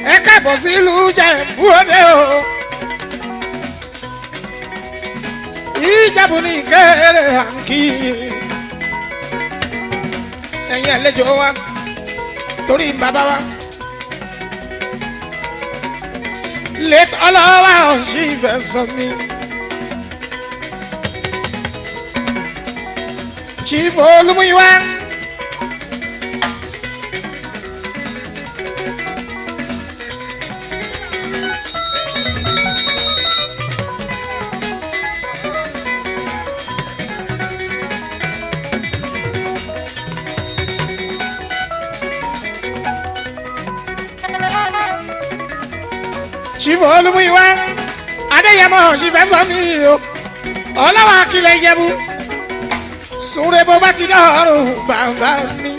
ẹ káàbọ̀ sí ìlú Ìjẹ̀bú Òde o. Ìjẹ̀bú ní kéré àǹkì. ẹ̀yin àlejò wa torí bàbá wa. late ọlọ́wà ọ̀sìn ìfẹ́ sọ mi. Chief Olúmúyíwá. Chief Olúmúyíwá. Adéyẹmọ òṣìfẹ́ sọ mí o. Ọlọ́wà akílẹ̀ Ìjẹ̀bú. Súnre bó bá ti dọ̀rùn bàbá mi.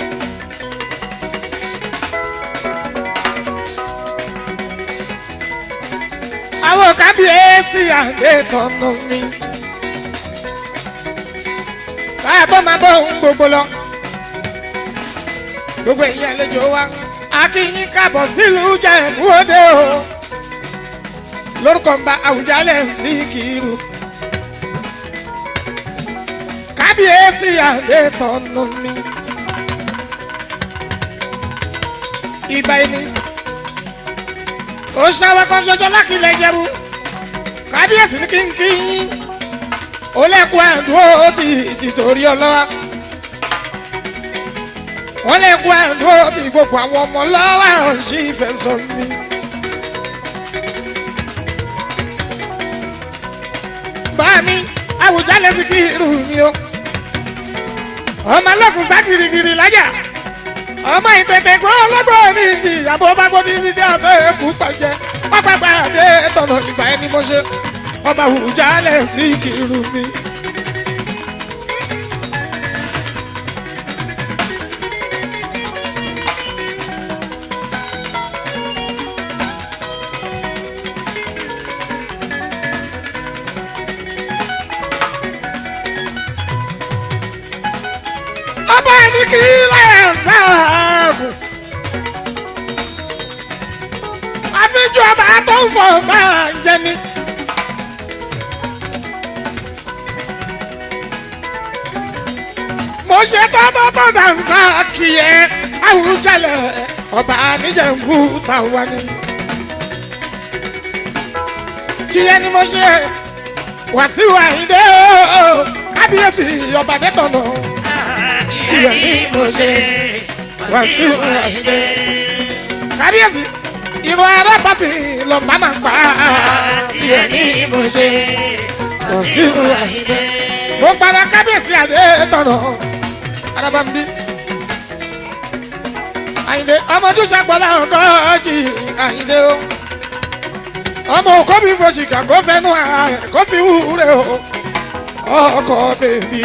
Àwọn kábíyèsí àdétọ̀nà mi. Báyọ̀ máa bọ̀ ohun gbogbo lọ. Gbogbo èyí àlejò wa. Akínyín kábọ̀ sílùú Ìjẹ̀bú Òde o. Lórúkọ ń bá Àwùjalẹ̀ sí kìrù. kábíyèsí àdétọ̀nù mi. ìbà ẹni ó ṣàwọn kan ṣoṣo lákìlẹ̀ Ìjẹ̀bú kábíyèsí ní kínkín ó lẹ́kùn àdúró ti ti torí ọlọ́wà wọ́n lẹ́kùn àdúró ti gbogbo àwọn ọmọ lọ́wọ́ ọ̀ṣì ìfẹsọ̀ mi. bá mi Àwùjalẹ̀ sí kìrù mi o ọmọ ọlọ́kùn sá girigiri lájà ọmọ ìtẹ̀tẹ̀ gbọ́ ọlọ́gbọ́n ní ìyàbọ̀ bá gbọ́ ní títí àtọ́ ẹ̀kú tọ̀jẹ́ pápápá àdé tọ̀nà ìgbà ẹni mo ṣe ọba Àwùjalẹ̀ sí kìrù mi. ọba ní kí lẹ́yìn sáàgù. àfijọ́ ọba tó ń fọ máa ń jẹ ni. mo ṣe tọ́tọ́ tó dànsá kì í ẹ Àwùjalẹ̀ ọba níjẹ̀bú tàwa ni. kí ẹni mo ṣe Wàsíù Àyìndé o kábíyèsí ọba dẹ́tọ̀nà tiẹ̀ ní mo ṣe Wàsíù Àyìndé. kábíyèsí ìrọ̀ arábàfin lọ bá máa pa tiẹ̀ ní mo ṣe Wàsíù Àyìndé. mo padà kábíyèsí àdé tọ̀nà arábàmbí. Àyìndé ọmọdún ṣàpọ̀lá ọgọ́jì Àyìndé o. ọmọ òkó mi fòṣìkà kó fẹnu ara rẹ̀ kó fi wúre o ọkọ bèbí.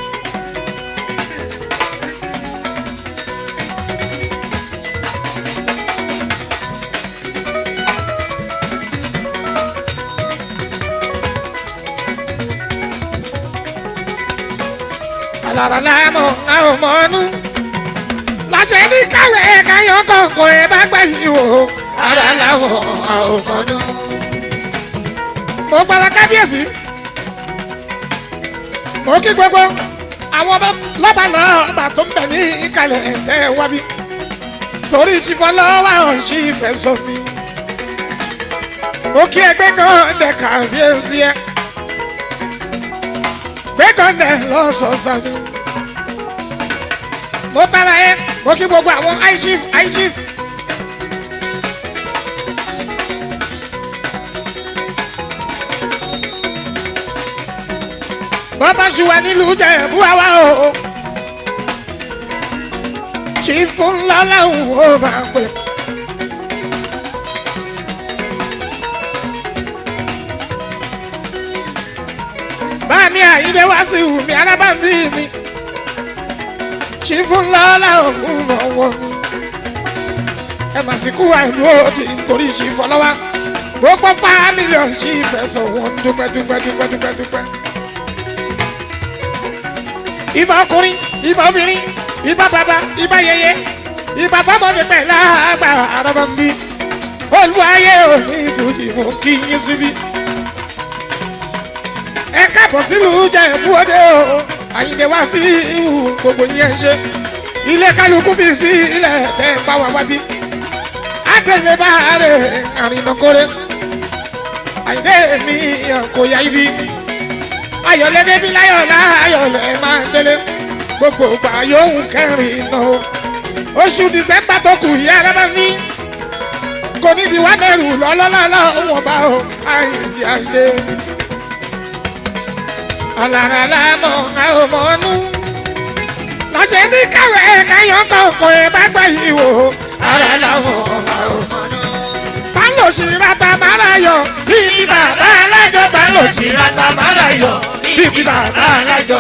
alára láàmú àwọn ọmọ ọnú láṣẹ ní káwé káyọ̀ kọ̀ọ̀kan ẹ bá gbà yìí wò ara láwọ̀ àwọn ọmọ ọnú. mo gbára kábíyèsí mo kí gbogbo àwọn ọba lọ́ba náà ọba tó ń bẹ̀ ní ìkàlẹ̀ ẹ̀ wábí torí ìtìfọ́ lọ́wọ́ àwọn sí ìfẹ́ sọ mi. mo kí ẹgbẹ́ kan dẹ̀ kábíyèsí ẹ gbẹ́kànlẹ̀ lọ́sọ̀ọ̀sán ni. mo tara ẹ mo kí gbogbo àwọn aishif aishif. bàbá ṣùwà nílùú Ìjẹ̀bú àwa o. chifu ńlá làwọn ò máa pè. báàmì àyíndé wá sí wùmí alábàmí mi chifu ńlá làwọn ò mọ̀ wọ́n mi. ẹ mà sì kú àìlú òdì nítorí chifu ọlọ́wà gbogbo fámìlì ọ̀sìn ìfẹsọ̀ wọn dúpẹ́ dúpẹ́ dúpẹ́ dúpẹ́ dúpẹ́ ìbà ọkùnrin ìbà obìnrin ìbà bàbá ìbà yẹyẹ ìbà fọmọdé pẹ̀lú àgbà àrọ̀bọ̀nbí olùwàyè òní ìfújì mú kí yín síbí. ẹ káàbọ̀ sílùú jẹ́ ìfúwọ́dé o àyìnlé wá sí ìhù gbogbo yẹn ṣe ilé kálukú fi sí ilẹ̀ tẹ́ ẹ bá wà wá bí. àtẹ̀lé bá rẹ̀ àrìnàkórè àyìnlé mi kò yá ibi ayọ̀lẹ́ débi láyọ̀ láyọ̀lẹ́ máa délé gbogbo ìgbà yòówù kẹrin náà oṣù dísẹ́mbà tó kù yí ara máa ní kò ní di wá mẹ́rù lọ́lọ́lọ́lọ́ wọn bá o àyìndí àyìndé ọ̀làrà mọ̀ àwọn ọmọ ọ̀nù lọ́sẹ̀ ní káwé káyọ̀ kọ̀ọ̀kan ẹ̀ bá gbà yìí wò ara làwọn ọmọ ọ̀nù ta ló ṣì rata mara yọ bíi ti bàbá alájọ ta ló ṣì rata mara yọ bíi ti bàbá alájọ.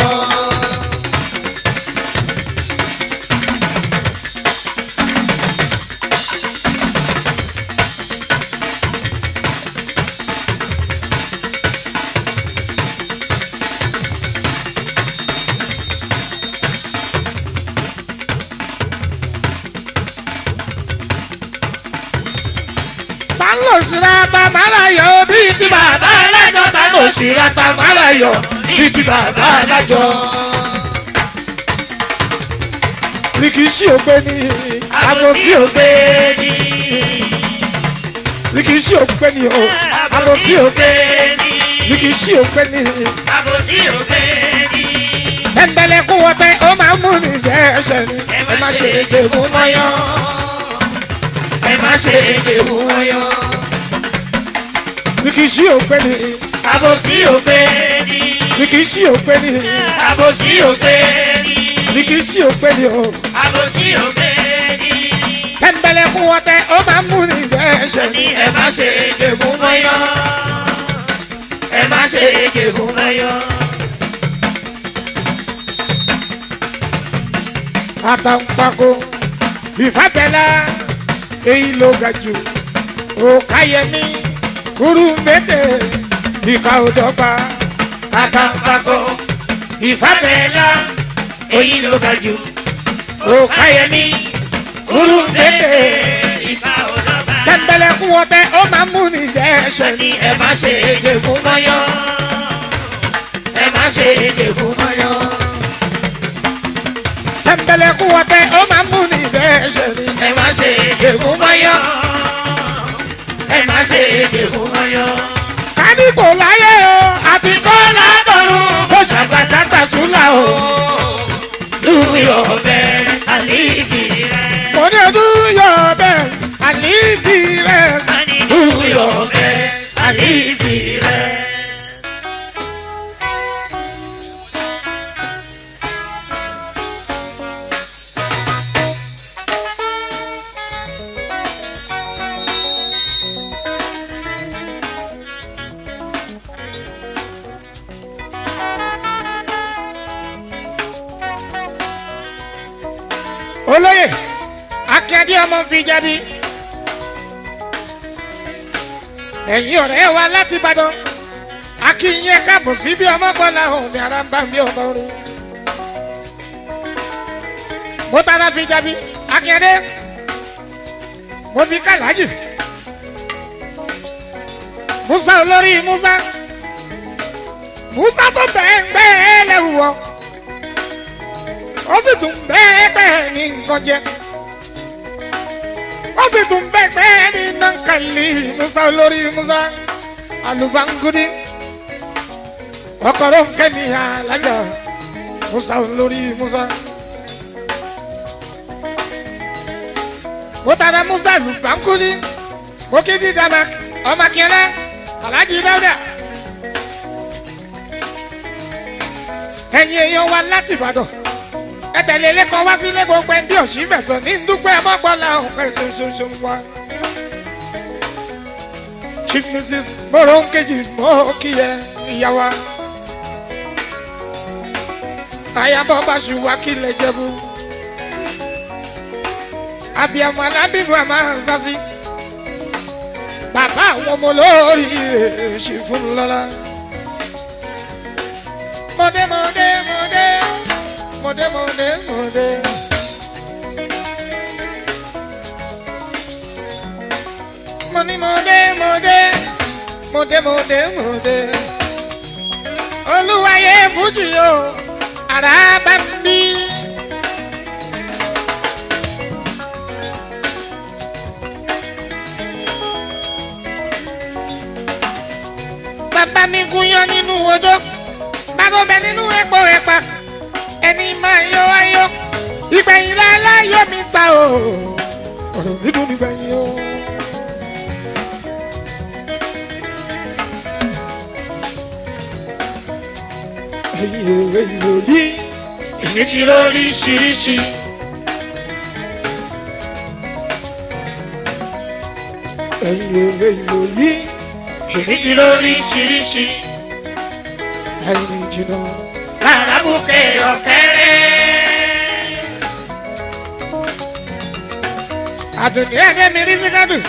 ta ló ṣì rata mara yọ bíi ti bàbá alájọ ta ló ṣì rata mara yọ bíi ti bàbá alájọ. rìkìṣí ògbé ni àbòsí ògbé ni rìkìṣí ògbé ni o àbòsí ògbé ni. rìkìṣí ògbé ni Àbòsí ògbé ni. tẹ̀m̀bẹ̀lẹ̀kùn wọ̀tẹ́ ó máa ń mú ní jẹ́ ẹsẹ̀ ni ẹ má ṣe èdè mú mọ́yán Ẹ má ṣe èdè mú ọyọ́. rìkìṣí ògbé ni Àbòsí ògbé ni. rìkìṣí ògbé ni Àbòsí ògbé ni. rìkìṣí ògbé ni o Àbòsí ògbé ni. tẹ̀m̀bẹ̀lẹ̀kùn wọ̀tẹ́ ó máa ń mú ní jẹ́ ẹsẹ̀ ni Ní ẹ má ṣe èdè mú ọyọ́. Ẹ má ṣe èdè mú ọyọ́. àtàǹpàkò ìfàbẹ́lá èyí ló ga jù òkàyẹmí kúrú mẹ́tẹ̀ ìka òdọ́gba Àtàǹpàkò ìfàbẹ́lá èyí ló ga jù. òkàyẹmí kúrú mẹ́tẹ̀ ìfà òdọ́gba. tẹ̀m̀bẹ̀lẹ̀kùn wọ̀tẹ́ ó máa ń mú ní jẹ́ ẹsẹ̀ ni Ní ẹ má ṣe èdè mú ọyọ́. Ẹ má ṣe èdè mú ọyọ́. tẹ̀m̀bẹ̀lẹ̀kùn wọ̀tẹ́ ó máa ń mú ní jẹ́ ẹsẹ̀ ni ẹ má ṣe èdè mú mọ́yọ́ ẹ má ṣe èdè mú mọ́yọ́. káníkò láyé o àti kọ́ látọ̀run kó ṣàgbàṣàgbà súnlá o lórí ọ̀bẹ àlíbi rẹ̀. kò ní ọdún yọ bẹ́ẹ̀ àlíbi rẹ̀ lórí ọ̀bẹ àlíbi rẹ̀. olóyè akíndé ọmọ fi jẹbi ẹ̀yin ọ̀rẹ́ wa láti ìbàdàn akínyẹ káàbọ̀ sí bí ọmọ bọ́lá òun ní ara ń bá mi ọmọ rí mo tara fi jẹbi akíndé mo fi kàlájì musa olórí musa musa tó bẹ́ẹ̀ ń gbẹ́ ẹ lẹ́wù wọ ó sì tún bẹ́ẹ̀ bẹ́ẹ̀ ní nǹkan jẹ ó sì tún bẹ́ẹ̀ bẹ́ẹ̀ ní nankali musa olórí musa alubangudi ọkọ̀rọ̀ nkẹ́ni alájà musa olórí musa. mo tara musa alubangudi mo kí di dama ọmọ akínyẹlẹ alhaji dawuda ẹ̀yin èèyàn wa láti ìbàdàn ẹtẹ̀lé lẹ́kọ̀ọ́ wá sílé gbogbo ẹbí òsì fẹ̀sọ̀ ní dúpẹ́ ọmọgbọ́lá ọ̀pẹ ṣoṣoṣo wa. chief mrs moronkeji mọ́ọ́kìyẹ ìyàwó ayabọ̀ báṣu wákìlẹ̀ jẹ̀bú abiyamọ alábìbọ àmà sasi bàbá àwọn ọmọ olórí èsì fún lọ́la. mọ̀dé mọ̀dé mọ̀dé mọ̀dé mọ̀dé mọ̀dé. mo ní mo dé mo dé mo dé mo dé mo dé olúwayé fújì o ara bá ń bí. bàbá mi gúnyán nínú odó bàbá bẹ nínú epo ẹ̀pà ẹni máa yọ ayọ̀ ìgbẹ̀yìn láláyọ̀ mi ta o ọ̀rọ̀ mi dùn nígbẹ̀yìn o. ẹ̀yin òwe ìròyìn èmi ti lóríṣiríṣi. ẹ̀yin òwe ìròyìn èmi ti lóríṣiríṣi. ẹ̀yin jìnnà Làlábùkẹ́ ọ̀kẹ́rẹ́. àdùnní ẹ̀dẹ́ mi rí síkádù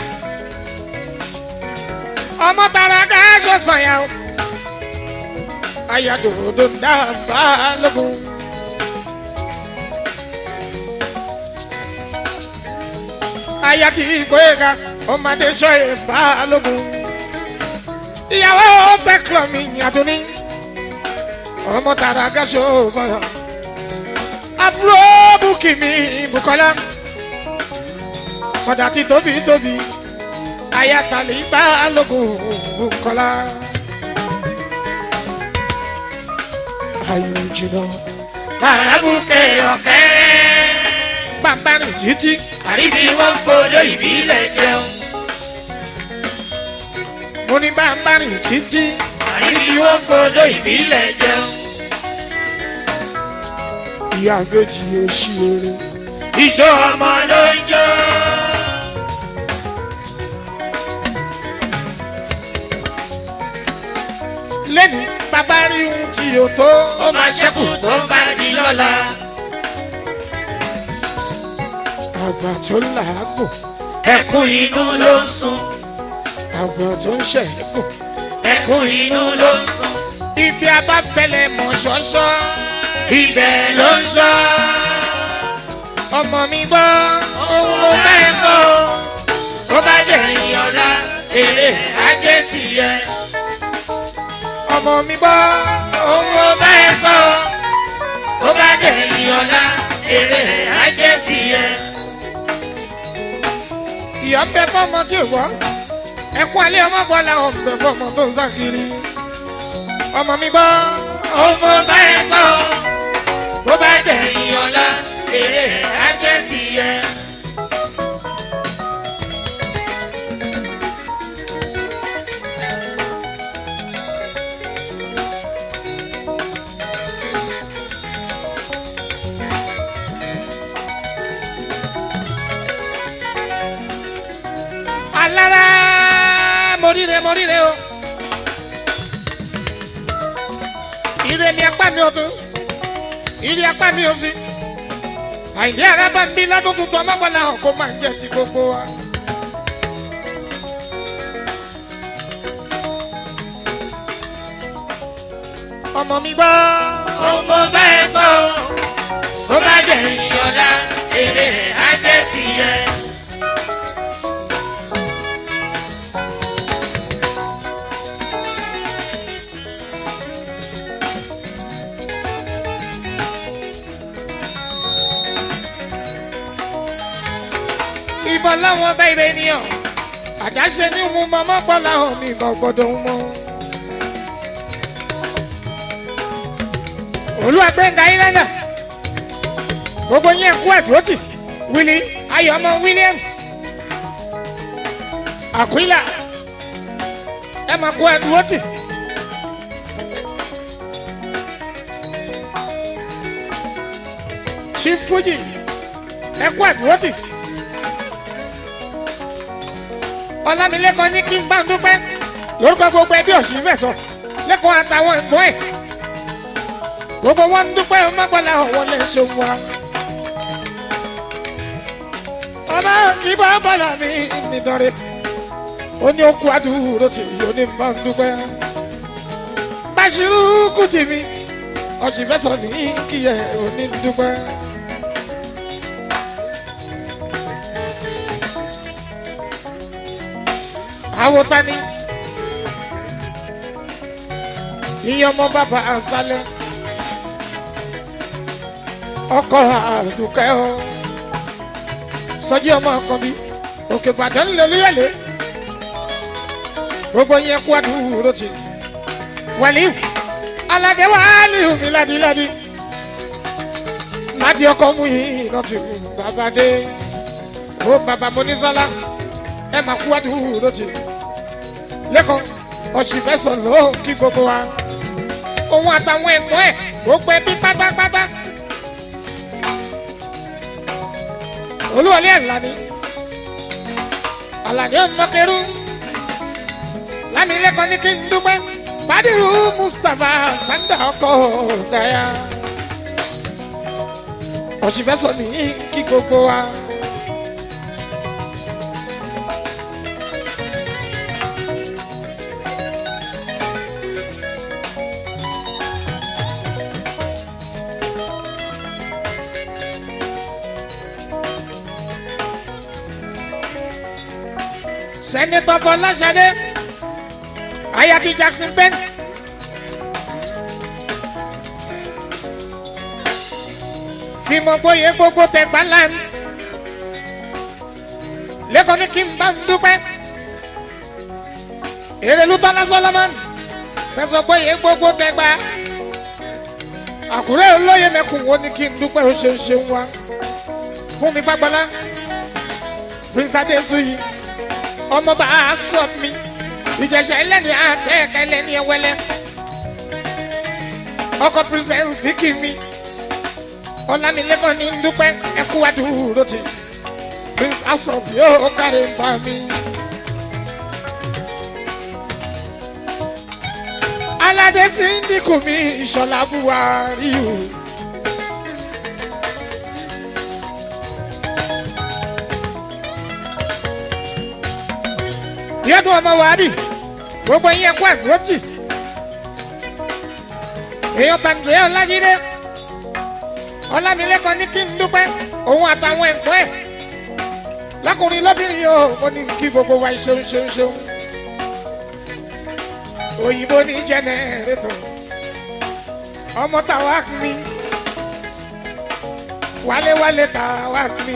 ọmọ tara káṣọ sọ̀yà o ayàdòdò ń dábàá lógun. aya ti gbóyèga ọmọdé sọ ìbá lógun. ìyàwó tẹkọlọ mi àdùnní ọmọ tara káṣọ sọ̀yà àbúrò bùkì mi bùkọ́lá kọ̀dà tí tóbi tóbi ayatollah ibà lógun kọ́lá. ayò jìnnà Làlábùkẹ́ ọ̀kẹ́rẹ́. bàbá rìn títí Àríbí wọn fọdọ̀ ìbílẹ̀ jẹun. mo ní bàbá rìn títí Àríbí wọn fọdọ̀ ìbílẹ̀ jẹun. ìyá àgbèjì oṣù eré Ìjọ ọmọ ló ń jó. lẹ́nu bàbá rí ohun tí o tó Ó máa ṣẹ́kù tó bá di lọ́la. àgbà tó làágùn Ẹkún inú ló ń sun. àgbà tó ń ṣẹ̀yìnkùn Ẹkún inú ló ń sun. ibi abáfẹ́lẹ́ mọ̀ ṣọ́ṣọ́ Ibẹ̀ ló ń sọ. ọmọ mi gbọ́ Ohun mo fẹ́ sọ. Tó bá dẹ̀yìn ọ̀la, èrè ajé ti yẹ. ọmọ mi gbọ́ Ohun mo fẹ́ sọ. Tó bá dẹ̀yìn ọ̀la, èrè ajé ti yẹ. ìyá ń bẹ fọmọ tí ò gbọ́ ẹkún alẹ́ ọmọ gbọ́ làwọn ń bẹ fọmọ tó ń sàkiri ọmọ mi gbọ́ Ohun mo fẹ́ sọ. Tó bá dẹ̀yìn ọ̀la, èrè ajé ti yẹ. alára moríre moríre o ire mi apá mi ọtún ire apá mi òsì àìní arábà ń bí lọ́dún tuntun ọmọgbọ́lá hàn kó máa ń jẹ́ ti gbogbo wa. ọmọ mi gbọ́ Ohun mo fẹ́ sọ. Tó bá dẹ̀yìn ọ̀la, èrè ajé ti yẹ. ìbọn láwọn bá ibẹ̀ ènìyàn àdáṣe ní mu mọ́mọ́ gbọ́lá hàn mi ìbọn gbọ́dọ̀ ń mọ́. olúwàgbẹ́ngà islander gbogbo yẹn kú ẹ̀dúrótì willy ayọ̀mọ williams aquila ẹ máa kú ẹ̀dúrótì. chief fuji ẹ kú ẹ̀dúrótì. ọlámilẹ́kan ní kí n bá ń dúpẹ́ lórúkọ gbogbo ẹbí ọ̀sìn mẹ́sàn lẹ́kọ̀ọ́ àtàwọn ẹ̀gbọ́n ẹ̀ gbogbo wọn ń dúpẹ́ ọmọgbọ́lá ọ̀wọ́ lè ṣe wá. ọmọ kì í bá bọ́lá mi nítorí ó ní okú àdúró tì yóò ní bá ń dúpẹ́. báṣirú kùtì mi ọ̀sìn mẹ́sàn ní kíyẹ̀ ò ní dúpẹ́. àwọn tani iye ọmọ bàbá àṣálẹ ọkọ àdùkẹ́ ọ sọjí ọmọ kan bí òkè gbàdán lélẹ́yẹlé gbogbo yẹn kú àdúró tì wàlíù aládé wàhálì mi ládìládì ládì ọkọ mú yìí lọ́tù bàbá dé ó bàbá mọ́nísọ́lá ẹ máa kú àdúró tì lẹ́kọ̀ọ́ ọ̀sìnfẹ́sọ̀ ló kí gbogbo wa òun àtàwọn ẹ̀gbọ́n ẹ̀ gbogbo ẹbí pátápátá olúwọlé àlàní àlàní ọmọkẹrù lámìlẹ́kọ̀ọ́ ní kí n dúpẹ́ badiru mustapha sanda ọkọ daya ọ̀sìnfẹ́sọ̀ ní kí gbogbo wa. sẹ́nitọ́ fọláṣadé ayati jackson bent fíìmù gbóyè gbogbo tẹ̀gbá lan lẹ́kọ̀ọ́ ní kí n bá ń dúpẹ́ èrèlútọ́lá solomon fẹsọ̀ gbóyè gbogbo tẹ̀gbá àkúrẹ́ olóyè mẹ́kùn wo ní kí n dúpẹ́ ó ṣe ń ṣe ń wá fún mi fagbọ́lá prince adesuyi ọmọọba aṣọ mi ìjẹsẹ ẹlẹni àtẹkẹ ẹlẹni ẹwẹlẹ ọkọ princess vicky mi ọlámilẹ́kọ̀ọ́ ní dúpẹ́ ẹkú adúró ti prince afrop yóò kárí bá mi. aládé sí ń dínkù mi ìṣọ̀lá buhari o. yẹ́dùn ọmọ wàhálì gbogbo yẹn kó àgbọ̀tì èèyàn tàǹdùrẹ́ ọlájídé ọlámilẹ́kọ̀ọ́ ní kí n dúpẹ́ òun àtàwọn ẹ̀kọ́ ẹ̀ lákùnrin lóbìnrin yìí ó ní kí gbogbo wa ṣeun ṣeun ṣeun òyìnbó ní jẹnẹrétọ̀ ọmọ tàwa mi wálé-wálé tàwa mi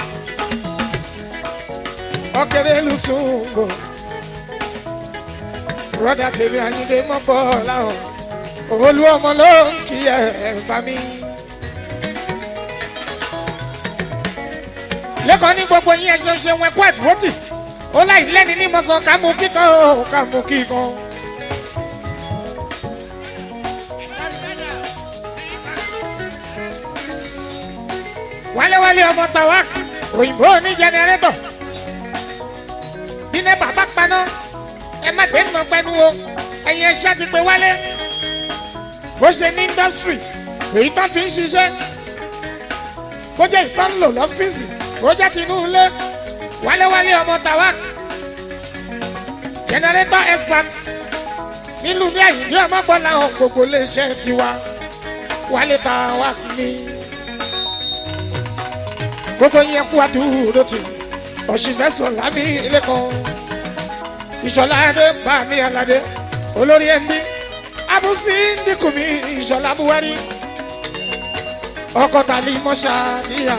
ọkẹrẹ lùsùngbò broda tèmi àyíndé mọ́kọ́ láwọn olú ọmọ ló ń kí ẹ bá mi. lẹ́kọ̀ọ́ ní gbogbo yín ẹ ṣeun ṣeun ẹ̀kọ́ àdúrótì ó láì lẹ́ni ní mọ́sán ká mú kíkan ó ká mú kíkan. wálé-wálé ọmọ tawak òyìnbó ní jẹnẹrétọ̀ bí ní bàbá paná ẹ má gbé nà pẹ́nu o ẹ̀yin ẹ̀ṣẹ́ ti pé wálé bó ṣe ní indọ́sítírì èyí tó fi ń ṣiṣẹ́ bó jẹ́ ìtọ́ ń lò lọ́fíìsì bó jẹ́ tinú ilé wálé-wálé ọmọ tawak generator expert nílùú ní ẹ̀yìn ní ọmọ bọ́lá hàn gbogbo iléeṣẹ́ tiwa wálé tawak ní gbogbo yẹn kú àdúró tì ọ̀ṣìnfẹ́sọ̀ lámì ilé kan ìṣọ̀lá adé bá mi aládé olórí ẹ̀mí abúsí dínkù mi ìṣọ̀lá buhari ọkọ̀ tàlí mọ́ṣá níyà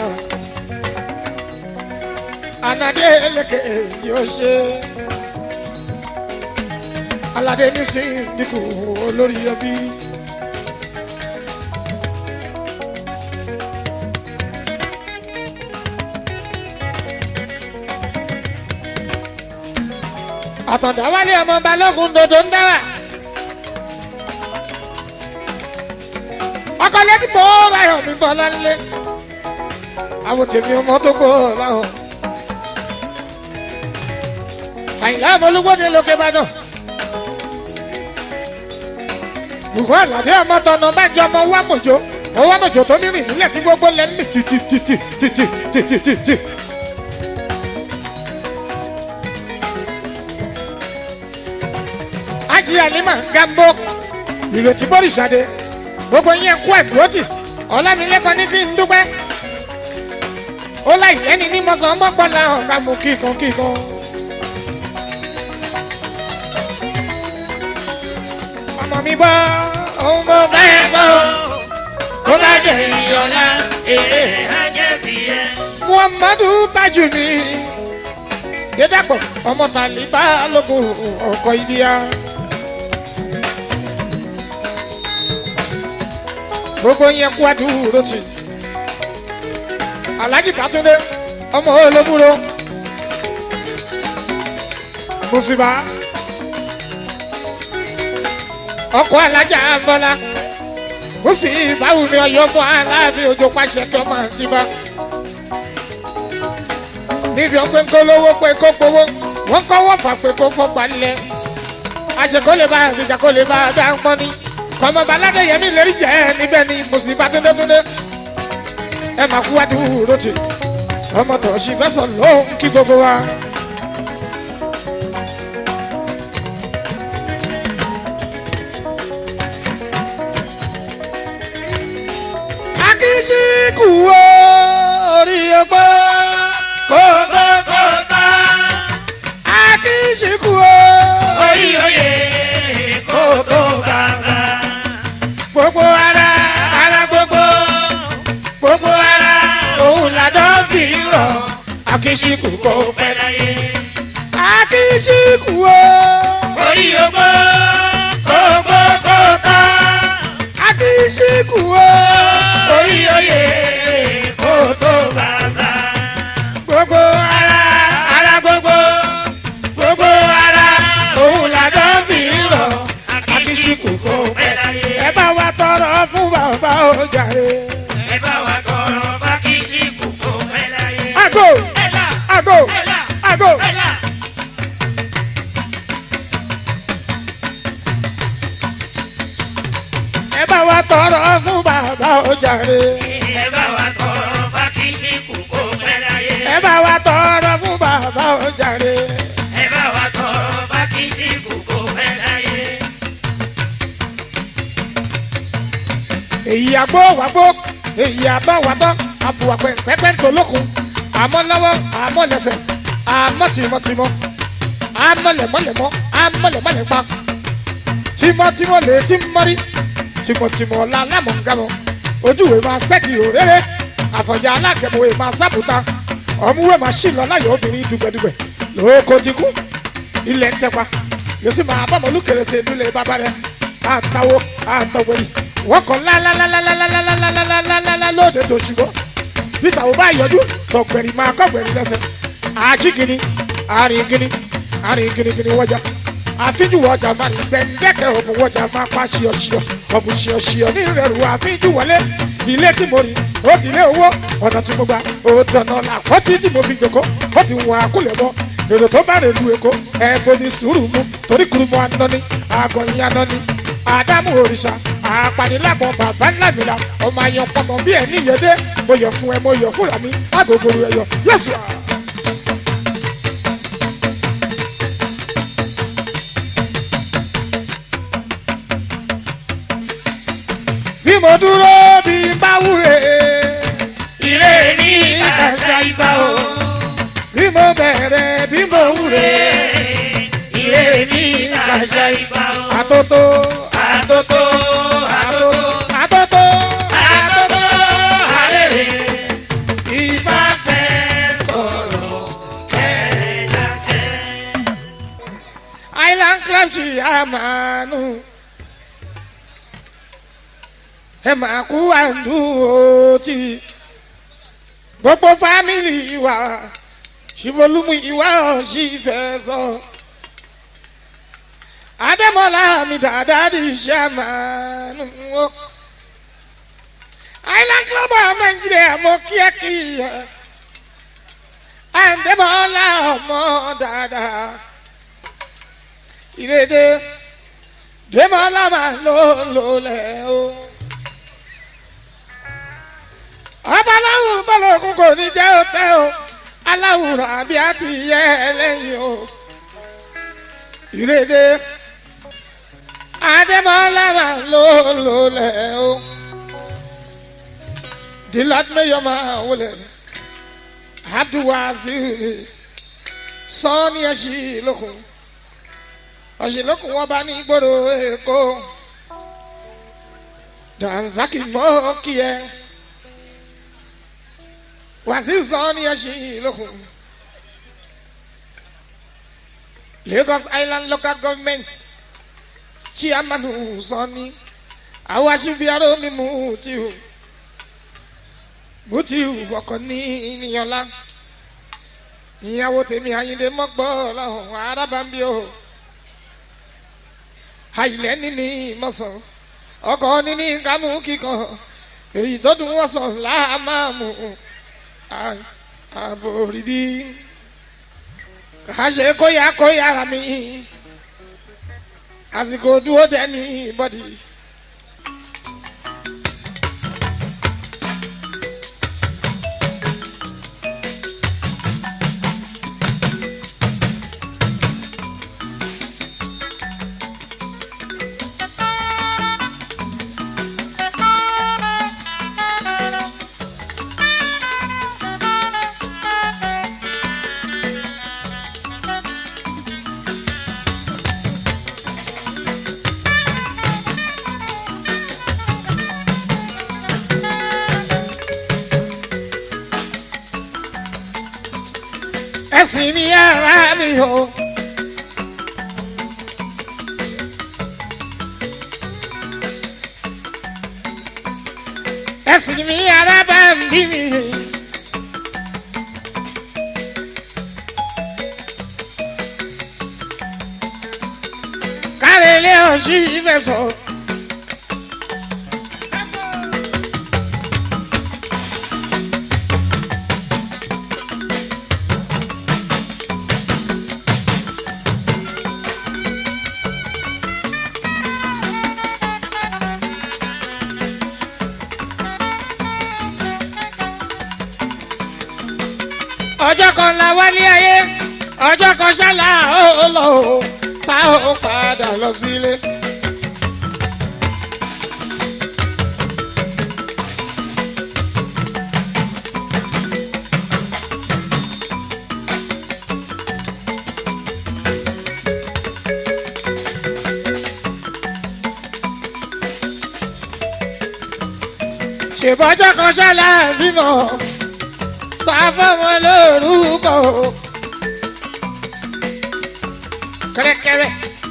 anadé eléke yóò ṣe aládé ní sí dínkù olórí ẹbí. àtọ̀dá wálé ọmọ balógun dodo ń dáwà. ọkọ lẹ́ni tó ráyọ̀ mi bọ́ lálé. àwọn tèmi ọmọ tó kó láwọn. àyìnlá ọmọlúgbọ́dé lókè ìbàdàn. bùkún àlàdé ọmọ tọ̀nà bá jọ ọmọ wá mọ̀jọ ọwọ́ mọ̀jọ tó ní rìn nílẹ̀ tí gbogbo lẹ́mí títítítítítítítítí. ajì àlímà gambo ìrètí bọ́rìṣàdé gbogbo yẹn kú ẹ̀dúrótì ọ̀làmìlẹ́kọ̀ọ́ ní kí n dúpẹ́ ó láì lẹ́ni ní mọ́sán mọ́gbọ́lá ọ̀gá mú kíkan kíkan ọmọ mi bọ́ ohun mo bá ẹ sọ. tó bá dẹ̀yìn ọ̀la èrè ajẹ́sì ẹ̀. muhammadu tajuni dédàpọ̀ ọmọ tàlíbà lógun ọkọ̀ ìdíyà. gbogbo yẹn kú àdúró tì alhaji bàtúndé ọmọ olóbúro musiba ọkọ alájà bọlá ó sì báwo ni ọyọ mọ aláàfin òjò pàṣẹ tó máa ti bá níbi ọgbẹ́ ń kólówó pé kó gbowó wọ́n kọ́wọ́ fà pé kó fọ́gbà lẹ̀ àṣekó lè bá àgbèjà kó lè bá a dá ń pọ́n ní kọ́mọba aládéyẹmí lè rí jẹ́ níbẹ̀ ni mùsùlùmí túndétúndé ẹ máa kú wádùú rotì ọmọ tó ṣì fẹ́ sọ lóhùn kí gbogbo wa. akíṣíkù orí ọgbọ́n kókókókó akíṣíkù orí oyè kó tó bàbá. gbogbo ara ara gbogbo gbogbo ara òun làdọ́ fi rọ̀ akíṣíkù kò kó pẹ́ láyé. akíṣíkù orí ogbó kókókókó akíṣíkù orí oyè kó tó bàbá. gbogbo ara ara gbogbo gbogbo ara òun làdọ́ fi rọ̀ akíṣíkù kó pẹ́ láyé. ẹ bá wa tọrọ fún bàbá ọjàre. ẹ bá wa tọrọ fákíṣíkù kó pẹ́ láyé. ago ẹ là ago ẹ là ago. ẹ là. ẹ bá wa tọrọ fún bàbá ọjàre. ẹ bá wa tọrọ fákíṣíkù kó pẹ́ láyé. ẹ bá wa tọrọ fún bàbá ọjàre. ẹ bá wa tọrọ fákíṣíkù kó pẹ́ láyé. èyí àgbo wàgbó èyí àbọ̀ wàbọ̀ àfùwàpẹ̀ pẹ́pẹ́ ntòlókun àmọ́ lọ́wọ́ àmọ́ lẹ́sẹ̀ àmọ́ tìmọ̀tìmọ̀ àmọ́ lẹ̀mọ́lẹ̀mọ́ àmọ́ lẹ̀mọ́lẹ̀pa tìmọ̀tìmọ̀ lè ti mọ́rí tìmọ̀tìmọ̀ la lámọ̀ngámọ̀ ojúwe máa ṣẹ́kì òréré àfọ̀jà alágẹ̀mọ̀wé máa sábùta ọ̀múwé máa ṣì lọ láyọ̀ obìnrin dùgbẹ̀dùgbẹ̀ lóko ti kú ilẹ̀ ń tẹpa yóò sì máa bọ́ mọ̀lúkèrè ṣe ìdúlé bàbá rẹ̀ àtàwọ̀ àtọ̀wẹ̀rì wọ́n kọ́ lálálálálálálálálálálálá lóde dòṣùwọ́ peter ò bá yọjú tọ̀gbẹ̀rì máa kọ́gbẹ̀rì lẹ́sẹ̀ àjíkìní àrìngìní àrìngìnìgìní wọ́jà àfíjù wọ́jà máa ní gbẹ̀ndẹ́kẹ̀ ọ̀bùn wọ́jà máa pa ṣíọṣíọ ọ̀bùn ṣíọṣíọ ní ìrẹ̀rù àfíjù wọlé ilé tí mo rí ó di ilé owó ọ̀nà tí mo gba ó dáná làkọ́tí tí mo fi jòkó ó ti wọ àkúlẹ̀ bọ́ èrò tó bá rè lu èkó ẹ̀ẹ́dọ́ ní sùúrù mu torí kurumọ anọ́ni àgọ́ yín anọ́ni àdámù òrìṣà àpàdélágbọ̀n bàbá ńlá mi la ọmọ ayọ̀ pọmọ bí ẹ̀ níyẹdẹ mo yọ̀ fún ẹ mo yọ̀ fúnra mi agogo ẹ̀yọ̀ yẹ́sù. bí mo dúró bí n bá wúre ilé ní àṣà ìgbà o. bí mo bẹ̀rẹ̀ bí mo wúre ilé ní àṣà ìgbà o. àtótó àtótó àtótó àtótó àtótó àrèrè. ìbá fẹ́ sọ̀rọ̀ kẹ́ẹ̀dákẹ́. island club ṣì àmàánú ẹ máa kú àdúrótì gbogbo fámìlì wa ṣìfolúmù ìwà ọ̀ṣì fẹ́ sọ adémọlá mi dáadáa di iṣẹ́ àmàánú o island club of nigeria mọ kíákíá adémọlá ọmọ dáadáa ìrèdè dèmọ́lá máa lò lólẹ̀ o. ọba aláwùn bọ́lọ̀kún kò ní jẹ́ òtẹ́ o aláwùrán àbí àti yẹ ẹlẹ́yìn o. ìrèdè adémọ́lá máa lò lólẹ̀ o. dìlát mẹ́yọ̀ máa wọlé abdulwazir sọ́ni ẹ̀ṣin lókun ọ̀sìnlókun wọn bá ní gbòòrò èkó Dansaki mọ́ kí ẹ. Wàsíù sọ ní ẹṣin lókun. Lagos Island Local Government Chiamanu sọ ní àwọn aṣíbiaró ní Mutiu. Mutiu ọkọ̀ ní ìníyànlá. Ìyàwó tèmi Ayinde mọ́gbọ́ lọ́hùn arábàmbí o. Àìlẹ́ níní mọ́sàn ọkọ̀ níní kámú kíkan èyí tó dùn wọ́n sàn láàmú àbòrìdí àṣẹ kóyà kóyà rà mí àsìkò dúró dẹ́ni bọ́dì. ẹ̀sìn mi ara mi o. ẹ̀sìn mi ara bá ń bí mi. kárẹ̀lẹ́ ọ̀sìn ìfẹsọ̀. ọjọ́ kan la wálé ayé ọjọ́ kan ṣálá ó lọ o tá ó padà lọ sílé. ṣèbọ́jọ́ kan ṣálá bímọ ta fọmọ lórúkọ kẹrẹkẹrẹ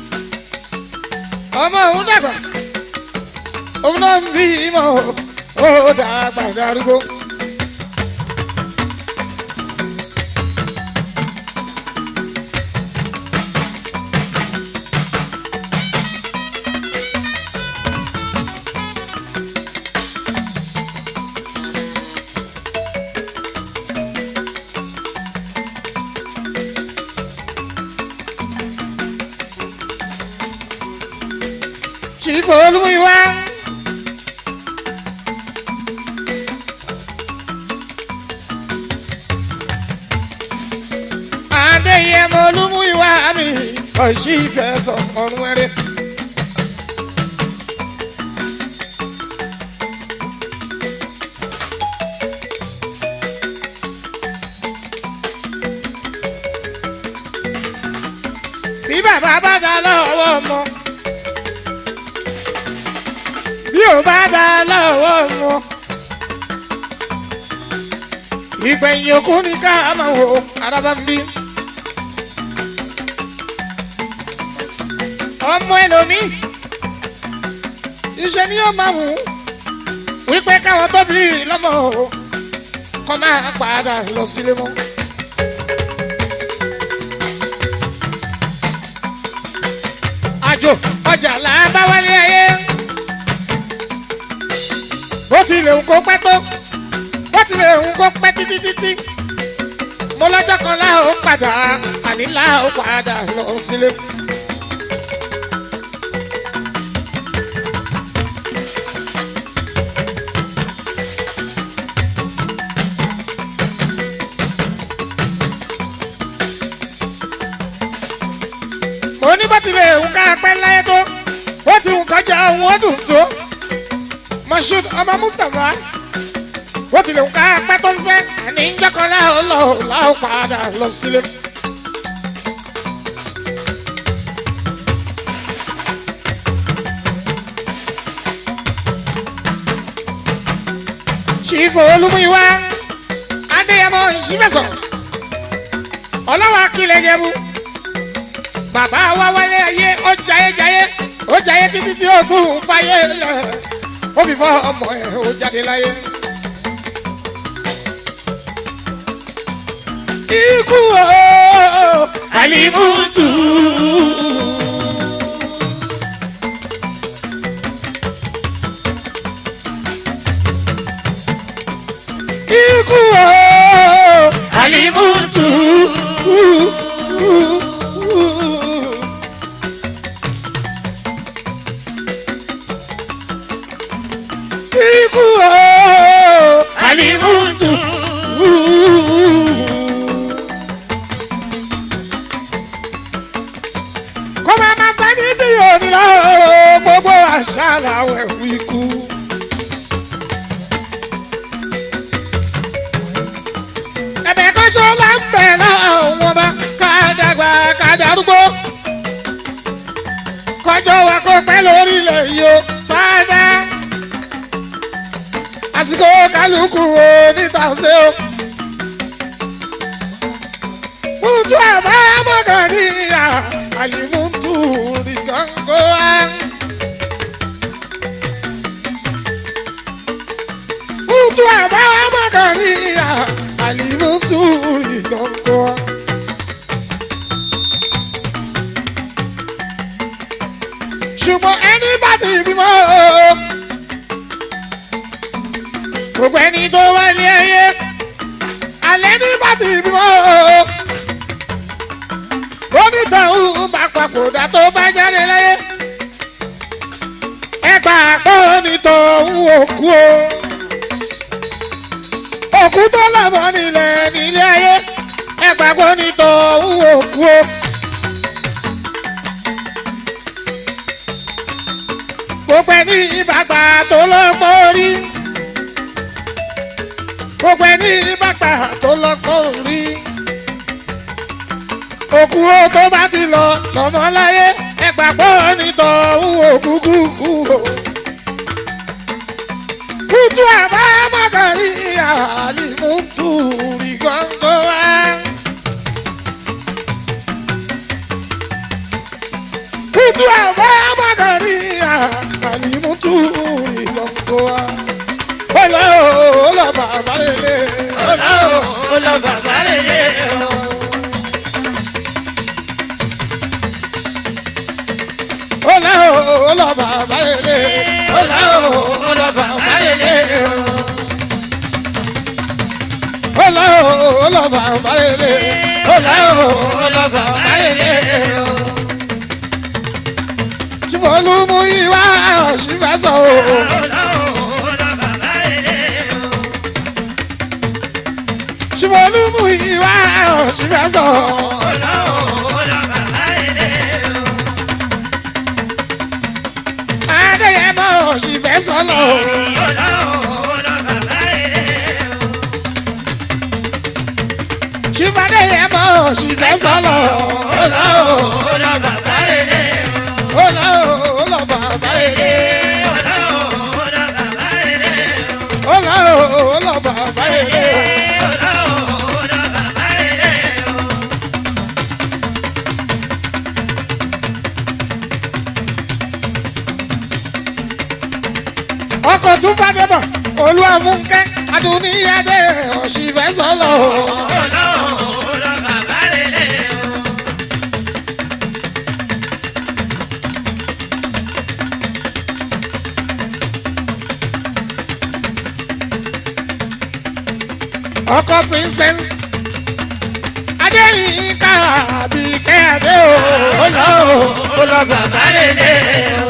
ọmọ òun dàgbà òun náà ń bí mọ ó dàgbà darúgbó. Chief Olúmiwá. Adéyẹmọ Olúmiwá mi, ọ̀sì ìfẹsọ̀ ọ̀run ẹrẹ. Bí bàbá bá dá lọ́wọ́ ọmọ bí ò bá dá lọ́wọ́ wọn. ìgbẹ̀yìn òkú ni ká máa wò araba ń bí. ọmọ ẹlòmíì iṣẹ́ ni yóò máa wù ú wípé káwọn tóbi lọ́mọ o kọ́ máa padà lọ sílé mọ́. àjò ọjà là ń bá wálé ayé bó tilẹ̀ ń kó pẹ́ tó bó tilẹ̀ ń kó pẹ́ títí títí mo lọ́jọ́ kan láò padà àní láò padà lọ sílé. mo ní bó tilẹ̀ ń ká pẹ́ láyé tó bó ti ń kọjá òun ọdún tó moshood ọmọ mustapha wọ́n ti lè ń ká pẹ́ tó ṣẹ́ àní ń jọ́kọ́ láò lọ láò padà lọ sílé. ṣífò olúmúyíwá adéyẹmọ ìṣífẹsọ ọlọ́wọ́ akílẹ̀ yẹmu bàbá wa wálé ayé ó jayé jayé ó jayé títí tí ó tún fàyè lẹ ó fi fọ ọmọ ẹ ó jáde láyé. ikú o alimutu. ikú o alimutu. ikú o alimutu. kó máa ma sẹ́ni tí yóò ní lọ gbogbo àṣà làwọn ẹ̀wù ikú. ẹ̀bẹ̀ kan ṣó la ń bẹ̀ láwọn ọba ká dàgbà ká darúgbó. kọjọ́ wa kó pẹ́ lórílẹ̀ yìí ó tá a dá. àsìkò kálukú o níta ṣe o. Mutu aba magania alimuntu rigangoa. Mutu aba magania alimuntu rigangoa. ṣùgbọ́n ẹni bá ti bímọ gbogbo ẹni tó wálé ayé alẹ́ ní bá ti bímọ onítọ̀hún bá papòdà tó bá jáde láyé ẹ gbà pé onítọ̀hún òkú o òkú tó lọ́mọ nílẹ̀ nílé ayé ẹ gbà pé onítọ̀hún òkú o. gbogbo ẹni ìbàgbà tó lọ́pọ̀ orí gbogbo ẹni ìbàgbà tó lọ́pọ̀ orí òkú o tó bá ti lọ lọ́mọ láyé ẹ gbàgbọ́ nítọ̀hún òkú kúkú o. kútu àbá mọ́kàrí àlìmútu rí gángan wá. kútu àbá mọ́kàrí àlìmútu rí gángan wá. Ọlá o, ọlá bàbá lélẹ̀. Ọlá o, ọlá bàbá lélẹ̀ o. Ọlá o, ọlá bàbá lélẹ̀. Ọlá o, ọlá bàbá lélẹ̀ o. Ọlá o, ọlá bàbá lélẹ̀. Ọlá o, ọlá bàbá lélẹ̀ o. Ṣìfọ̀lùmù ìwà ṣìfẹ́sọ̀ o. Ọlá o, ọlá bàbá lélẹ̀ o. Ṣìfọ̀lùmù ìwà ṣìfẹ́sọ̀. Ọlá o, ọlá bàbá lélẹ̀ o. Adéyẹmọ ṣìfẹ́sọ̀ lọ. Ọlá o, ọlá bàbá lélẹ̀ o. Ṣìfọ̀déyẹmọ ṣìfẹ́sọ̀ lọ. Ọlá o, ọlá bàbá lélẹ̀ o. Ọlá o, ọlá bàbá lélẹ̀. Ọlá o, ọlá bàbá lélẹ̀ o. Ọlá o, ọlá bàbá lélẹ̀. Ọlá o, ọlá bàbá lélẹ̀ o. Ọkọ̀ tún fàdébọ̀. Olúwa fúnkẹ́ Adúníyàdé ọ̀ṣìfẹ́sọ̀ lọ. Ọlá o, ọlá bàbá lélẹ̀ o. ọkọ princess adéyínká àbíkẹ́ adé o ọlọ o ọlọ bàbá lélẹ̀ o.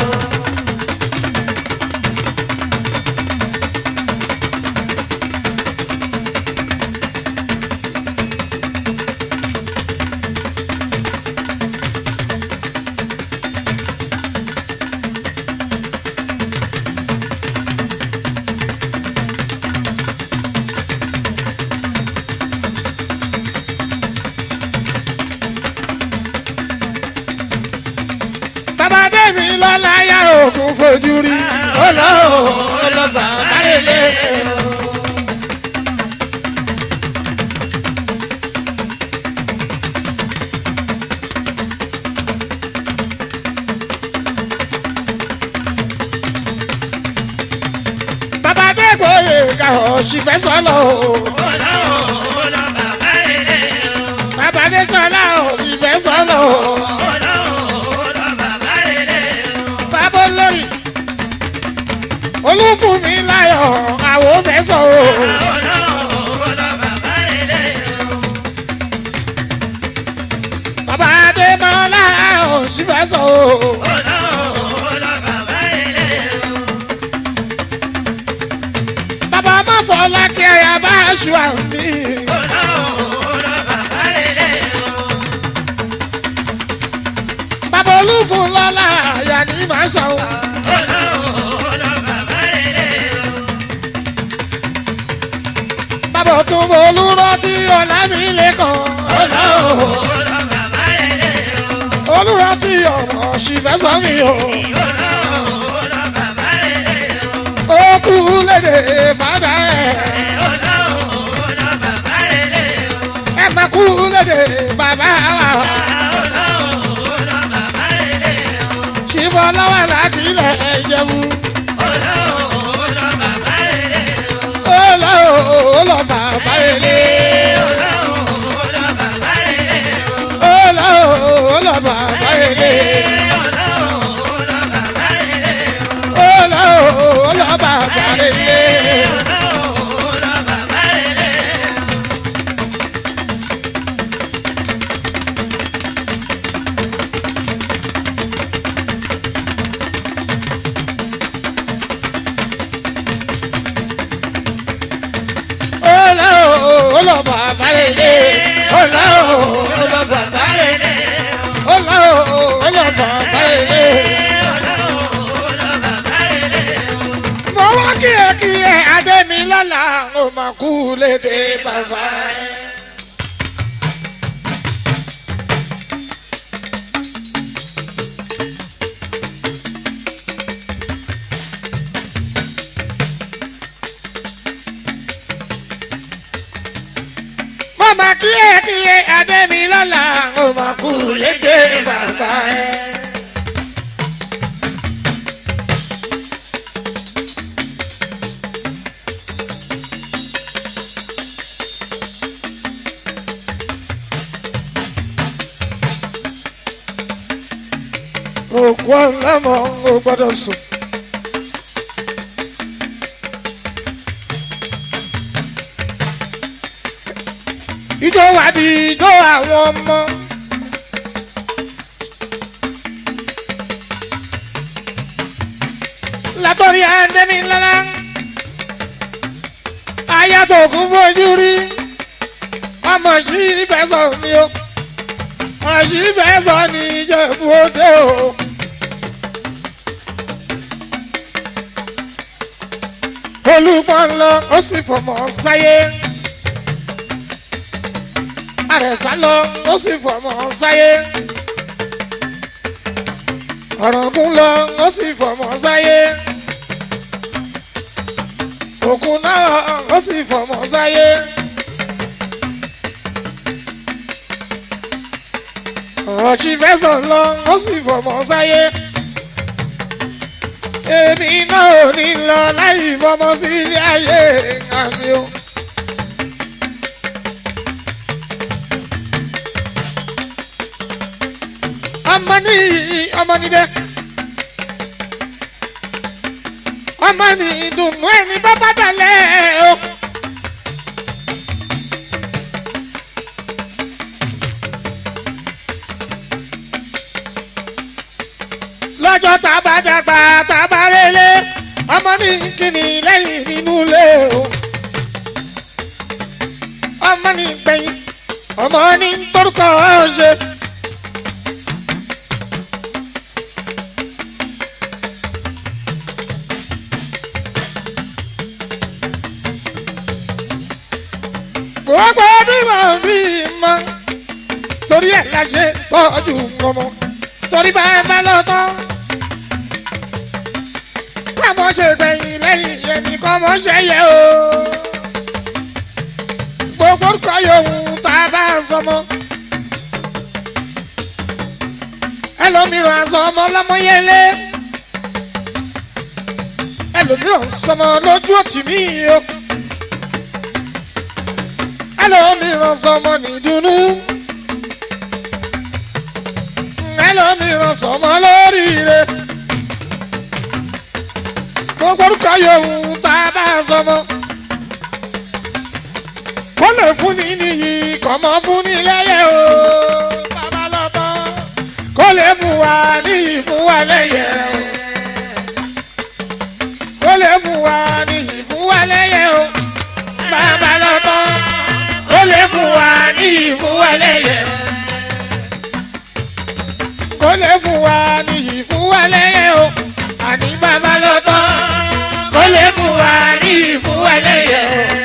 bàbá dèmi lọ́la yá òkun fojú rí ọlọ o ọlọ bàbá lélẹ̀ o. ṣìfẹ́ sọ́lọ̀ o. bàbá dé sọ́lá o ṣìfẹ́ sọ́lọ̀ o. bàbá olórí olúfúnmi láyọ̀ àwọn fẹ́ sọ o. bàbá dé mọ́lá o ṣìfẹ́ sọ o. bàbá má fọlá kí ẹyà bá aṣọ àmì. bàbá olúfún lọ́la àyà ní màá sọ o. bàbá òtún mo olúrántí ọ̀la mi lẹ́kàn. olúrántí ọmọ ṣìfẹ́ sọ mi o. ó kú lédè bàbá ẹ̀. ẹ má kú lédè bàbá wa. ṣìfọ́ lọ́wọ́ láti ilẹ̀ ìjẹ̀bú. ó lọ ó lọ bàbá ilé. ó lọ ó lọ bàbá ilé. ó lọ ó lọ bàbá ilé. ó lọ ó lọ bàbá ilé. ó lọ ó lọ bàbá ilé. ó lọ ó lọ bàbá ilé. mo wá kí ẹ kí ẹ adémi lọ́la ó máa kú lédè bàbá ẹ. mo máa kí ẹ kí ẹ adémi lọ́la ó máa kú lédè bàbá ẹ. òkú ọ̀làmọ̀ ò gbọ́dọ̀ sùn. ijó wa di ijó àwọn ọmọ. látọ̀rí àndẹ́mi ńláńlá ayàtọ̀ ògùn fojú rí ọmọ sí ìfẹsọ̀ mi o ọ̀sì ìfẹsọ̀ ní ìjẹ̀bú òde o. olùpọ̀ ńlọ ó sì fọmọ sáyé àrẹ̀sá lọ ó sì fọmọ sáyé ọ̀rọ̀gún lọ ó sì fọmọ sáyé òkun náà ó sì fọmọ sáyé ọ̀chí fẹsọ̀ lọ ó sì fọmọ sáyé èmi náà ò ní lọ láì fọmọ sí ilé ayé àmì o. ọmọ ní ọmọ ní dẹ ọmọ ní ìdùnnú ẹni bábá dalẹ̀ o. lọ́jọ́ tá a bá dàgbà tá a bá rélé ọmọ ní kíni lẹ́yìn nínú ilé o. ọmọ ní gbẹ̀yìn ọmọ ní torúkọ ṣe. gbogbo bímọ bímọ torí ẹ̀ la ṣe tọ́jú ọmọ torí bá ẹ bá lọ tán kámọ́ ṣe gbẹ̀yìn lẹ́yìn ẹnì kan mọ́ ṣe yẹ o gbogbo orúkọ yòówù tá a bá sọmọ ẹlòmíràn aṣọ ọmọ lọmọyẹlé ẹlòmíràn sọmọ lójú òtí mi o ẹlòmíràn sọmọ nìdùnnú ẹlòmíràn sọmọ lóríire gbogbo orúkọ yòówù tá a bá sọmọ kó lè fún ni níyì kọ́mọ fún ni lẹ́yẹ o bàbá lọ́tọ́ kó lè fún wa níyì fún wa lẹ́yẹ o kó lè fún wa níyì fún wa lẹ́yẹ o bàbá lọ́tọ́ kó lè fún wa níyì fún wa lẹ́yẹ kó lè fún wa níyì fún wa lẹ́yẹ o àní bàbá lọ́tọ́ kó lè fún wa níyì fún wa lẹ́yẹ o.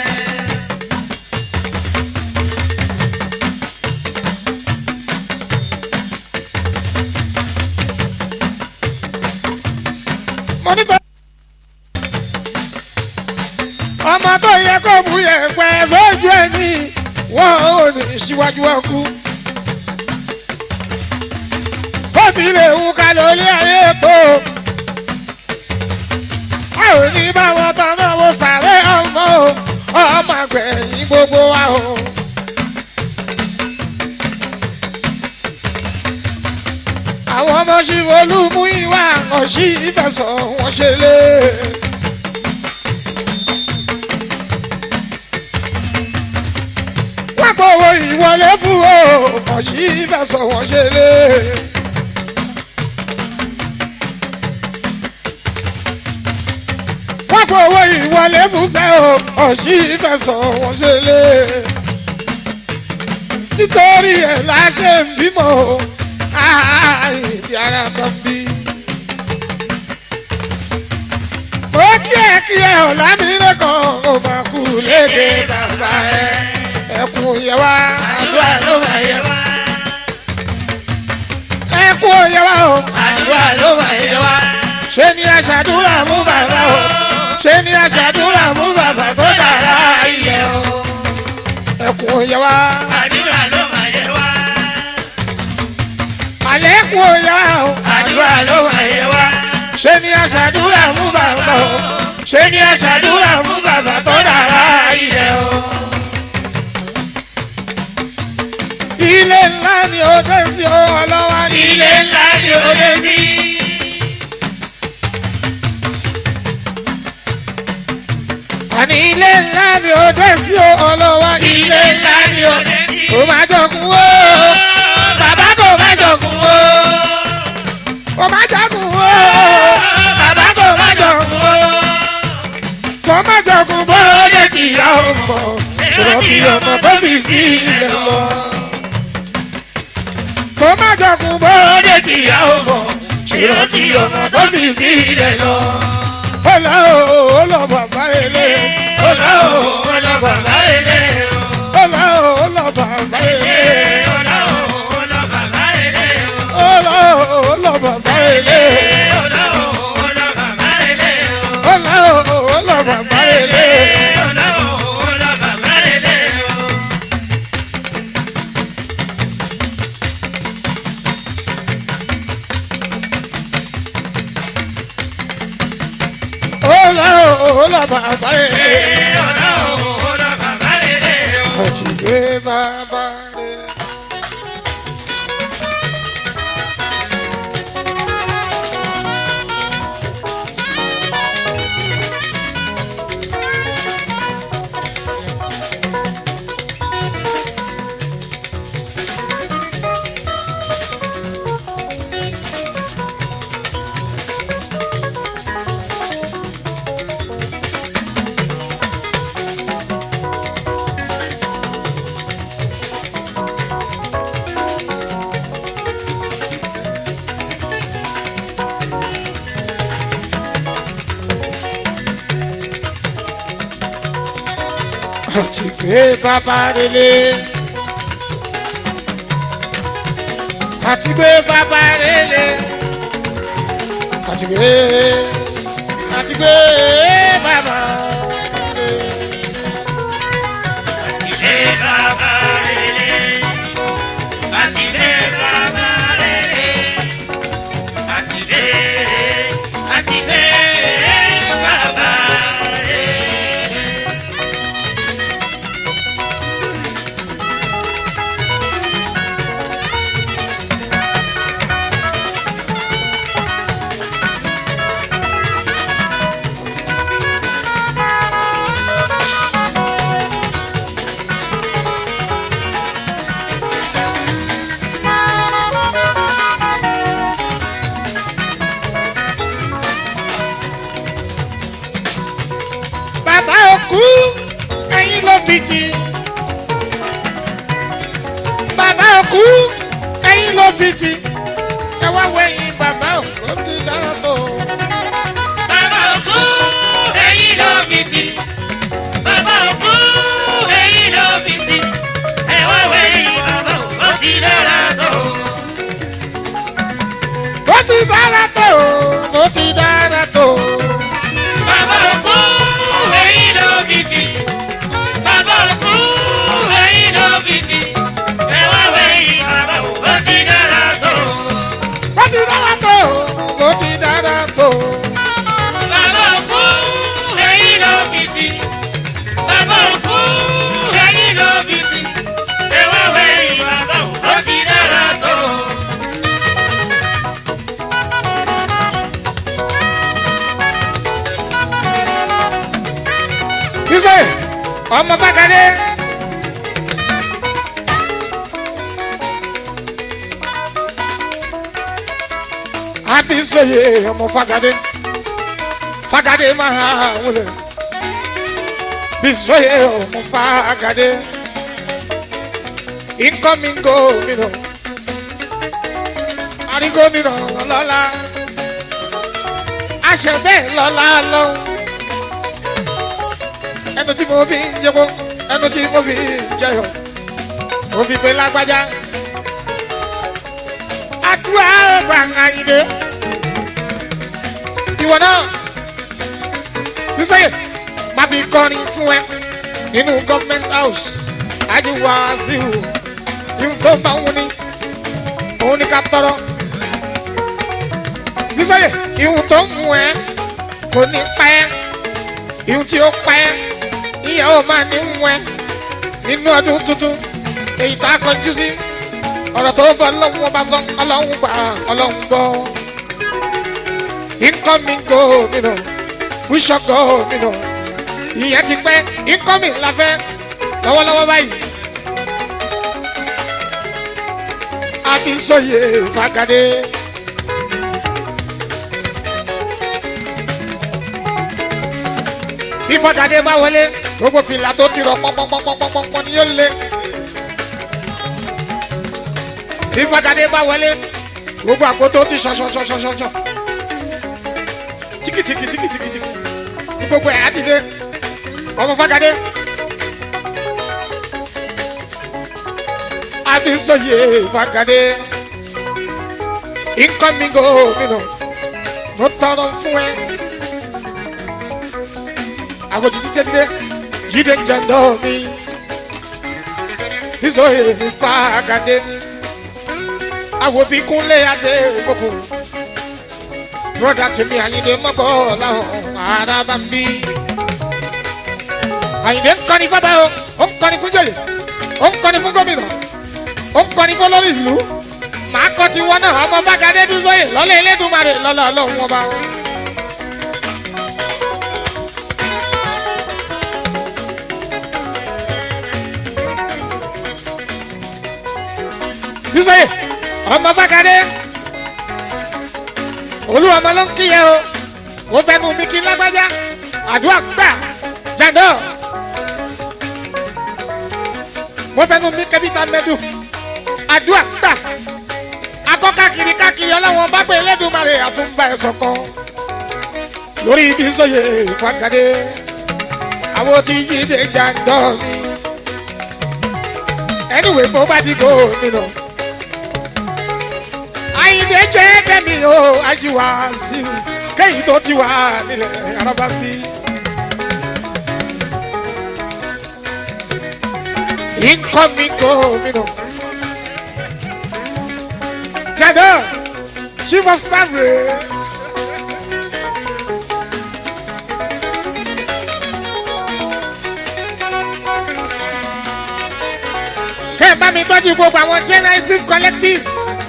mo ní bẹ́ẹ̀. ọmọ tó yẹ kó bu yẹ̀pẹ̀ sójú ẹ̀ ní wọ́n ò ní síwájú ọkú. bó tilẹ̀ ń ka lórí ayé tó. a ò ní bá wọn tán náà wo sàrẹ́ ọmọ o ọmọ àgbẹ̀yìn gbogbo wa o. àwọn ọmọ ṣì olúmú ìwà ọ̀ṣì ìfẹsọ̀ wọn ṣe lé. wọ́n gbowó ìwọlé fún o ọ̀ṣì ìfẹsọ̀ wọn ṣe lé. wọ́n gbowó ìwọlé fún sẹ́ o ọ̀ṣì ìfẹsọ̀ wọn ṣe lé. nítorí ẹ̀ la ṣe ń bímọ o ìdí ara kan bí. ó kí ẹ kí ẹ ọ̀la mi lẹ́kọ̀ọ́ ó máa kú léde bàbá ẹ. ẹkùn yẹ wá àdúrà ló máa yẹ wá. ẹkùn yẹ wá o àdúrà ló máa yẹ wá. ṣé ni aṣàdúrà mú bàbá o ṣé ni aṣàdúrà mú bàbá tó dára ilẹ̀ o. ẹkùn yẹ wá. àdúrà ló máa yẹ wá. àlékún òyà o. àdúrà ló máa yẹ wá. ṣé ni aṣàdúrà mú bàbá o. ṣé ni aṣàdúrà fún bàbá tó dára ilẹ̀ o. ilé ńlá ni ó dé sí o ọlọ́wà ní. ilé ńlá ni ó dé sí. àní ilé ńlá ni ó dé sí o ọlọ́wà ní. ilé ńlá ni ó dé sí. kò má jọkun o. bàbá kò má jọkun o. kò má jọkun o. bàbá kò má jọkun o. kò má jọkun bó ó lè lè kìyà ọmọ. ṣòro kí ọmọ tó fi sí ilẹ̀ lọ. kò má jọkun bó ó lè lè kìyà ọmọ. ṣèrò tí ọmọ tó fi sí ilẹ̀ lọ. ó lọ o ó lọ bàbá ilé ó lọ o ó lọ bàbá ilé o. ó lọ o ó lọ bàbá ilé ó lọ o ó lọ bàbá ilé o. ó lọ o ó lọ bàbá ilé ó lọ o ó lọ bàbá ilé o. ó lọ o ó lọ bàbá ilé ó lọ o ó lọ bàbá ilé o. ó lọ o ó lọ bàbá ilé ó lọ o ó lọ bàbá ilé o. ọ̀jìgbé bàbá ilé. ọ̀jìgbé bàbá ilé. àtìgbé bàbá ilé. àtìgbé àtìgbé bàbá ilé. Àtìlé bàbá rere. Àtìlé bàbá rere. Àtìlé àtìlé bàbá rere. ti. bàbá òkú ẹyin ló fi ti. ẹ wá wẹ̀yìn bàbá òkú ó ti dára tó. Bàbá òkú ẹ̀yìn ló fi tì. Bàbá òkú ẹ̀yìn ló fi tì. Ẹ wá wẹ̀yìn bàbá òkú ó ti dára tó. ó ti dára tó. ó ti dára tó. Bàbá òkú ẹ̀yìn ló fi tì. Bàbá òkú ẹ̀yìn ló fi tì. Ẹ wá wẹ̀yìn bàbá òkú ó ti dára tó. ó ti dára tó. ó ti dára tó. Bàbá òkú ẹ̀yìn ló fi tì. Bàbá òkú ẹ̀yìn ló fi tì. Ẹ wá wẹ̀yìn bàbá òkú ó ti dára tó. Iṣẹ́ ọmọ Fákadé. Abisoye ọmọ Fákadé. Fákadé máa wọlé. Bisoye ọmọ Fákadé. Incoming gómìnà. Àrí gómìnà lọ́la. Àṣẹ bẹ́ẹ̀ lọ́la lọ́hùn ẹnu tí mo fi ń jẹko ẹnu tí mo fi ń jẹyọ mo fi pe lágbájá àdúrà gbàngàn ìdè ìwọ náà bísọyè má fi kọrin fún ẹ nínú government house àdìwà síhù ìhun tó ń bá wọn ní òun ní ká tọrọ bísọyè ìhun tó ń mú ẹ kò ní pa ẹ ìhun tí ó pa ẹ ìyàwó máa ní wẹ́ nínú ọdún tuntun èyí tá a kọjú sí ọ̀rọ̀ tó bọ̀ ọlọ́run ọba sọ ọlọ́run gbà ọlọ́run gbọ́ incoming gómìnà fúnṣọ gómìnà ìyẹn ti pẹ́ incoming la fẹ́ lọ́wọ́lọ́wọ́ báyìí Abisoye Fákadé. bí Fákadé bá wọlé gbogbo fìlà tó ti rọ pọnpọnpọnpọnpọn ni yóò lé bí Fákadé bá wọlé gbogbo àpò tó ti ṣọṣọṣọṣọṣọ tíkìtìkì tíkìtìkì ní gbogbo ẹ̀ á ti dé ọmọ Fákadé Abisoye Fákadé incoming gómìnà mo tọrọ fún ẹ àwọn títí tẹ́tí jíde ń jẹ́ndọ́ mi Bisoye mi Fákadé àwọn bí kúnlé adé gbogbo broda tèmi àyìndé mọ́bọ̀ láwọn ará bá ń bí àyìndé ń kọ́ni fábà o ó ń kọ́ni fún jòyè ó ń kọ́ni fún gómìnà ó ń kọ́ni fún lórí ìlú màá kọ́ ti wọ́n náà ọmọ Fákadé Bisoye lọ́lẹ̀ Elédùmarè lọ́lọ́ ọlọ́run ọba wọn. Bisoye ọmọ Fákadé olúwa ọmọ ló ń kíyẹ o mo fẹ́ nu mi kí lágbájá àdúrà gbà jàdọ́ mo fẹ́ nu mi kẹ́bíta mẹ́dù àdúrà gbà akọ́ káàkiri káàkiri ọlọ́wọ́n bá pé Elédùmarè àtúnbà ẹ̀ sọ̀kan lórí Bisoye Fákadé àwọn tí yíde jàdọ́ mi anyway bó bá di gómìnà àyìnbó jẹ́ kẹ́mi o ajíwá sí i kéyìí tó ti wà nílẹ̀ araba bí. incoming gómìnà jẹ́dọ̀ chief of staff rẹ̀. kẹ́ ẹ̀ bá mi tọ́jú gbogbo àwọn generation collectives.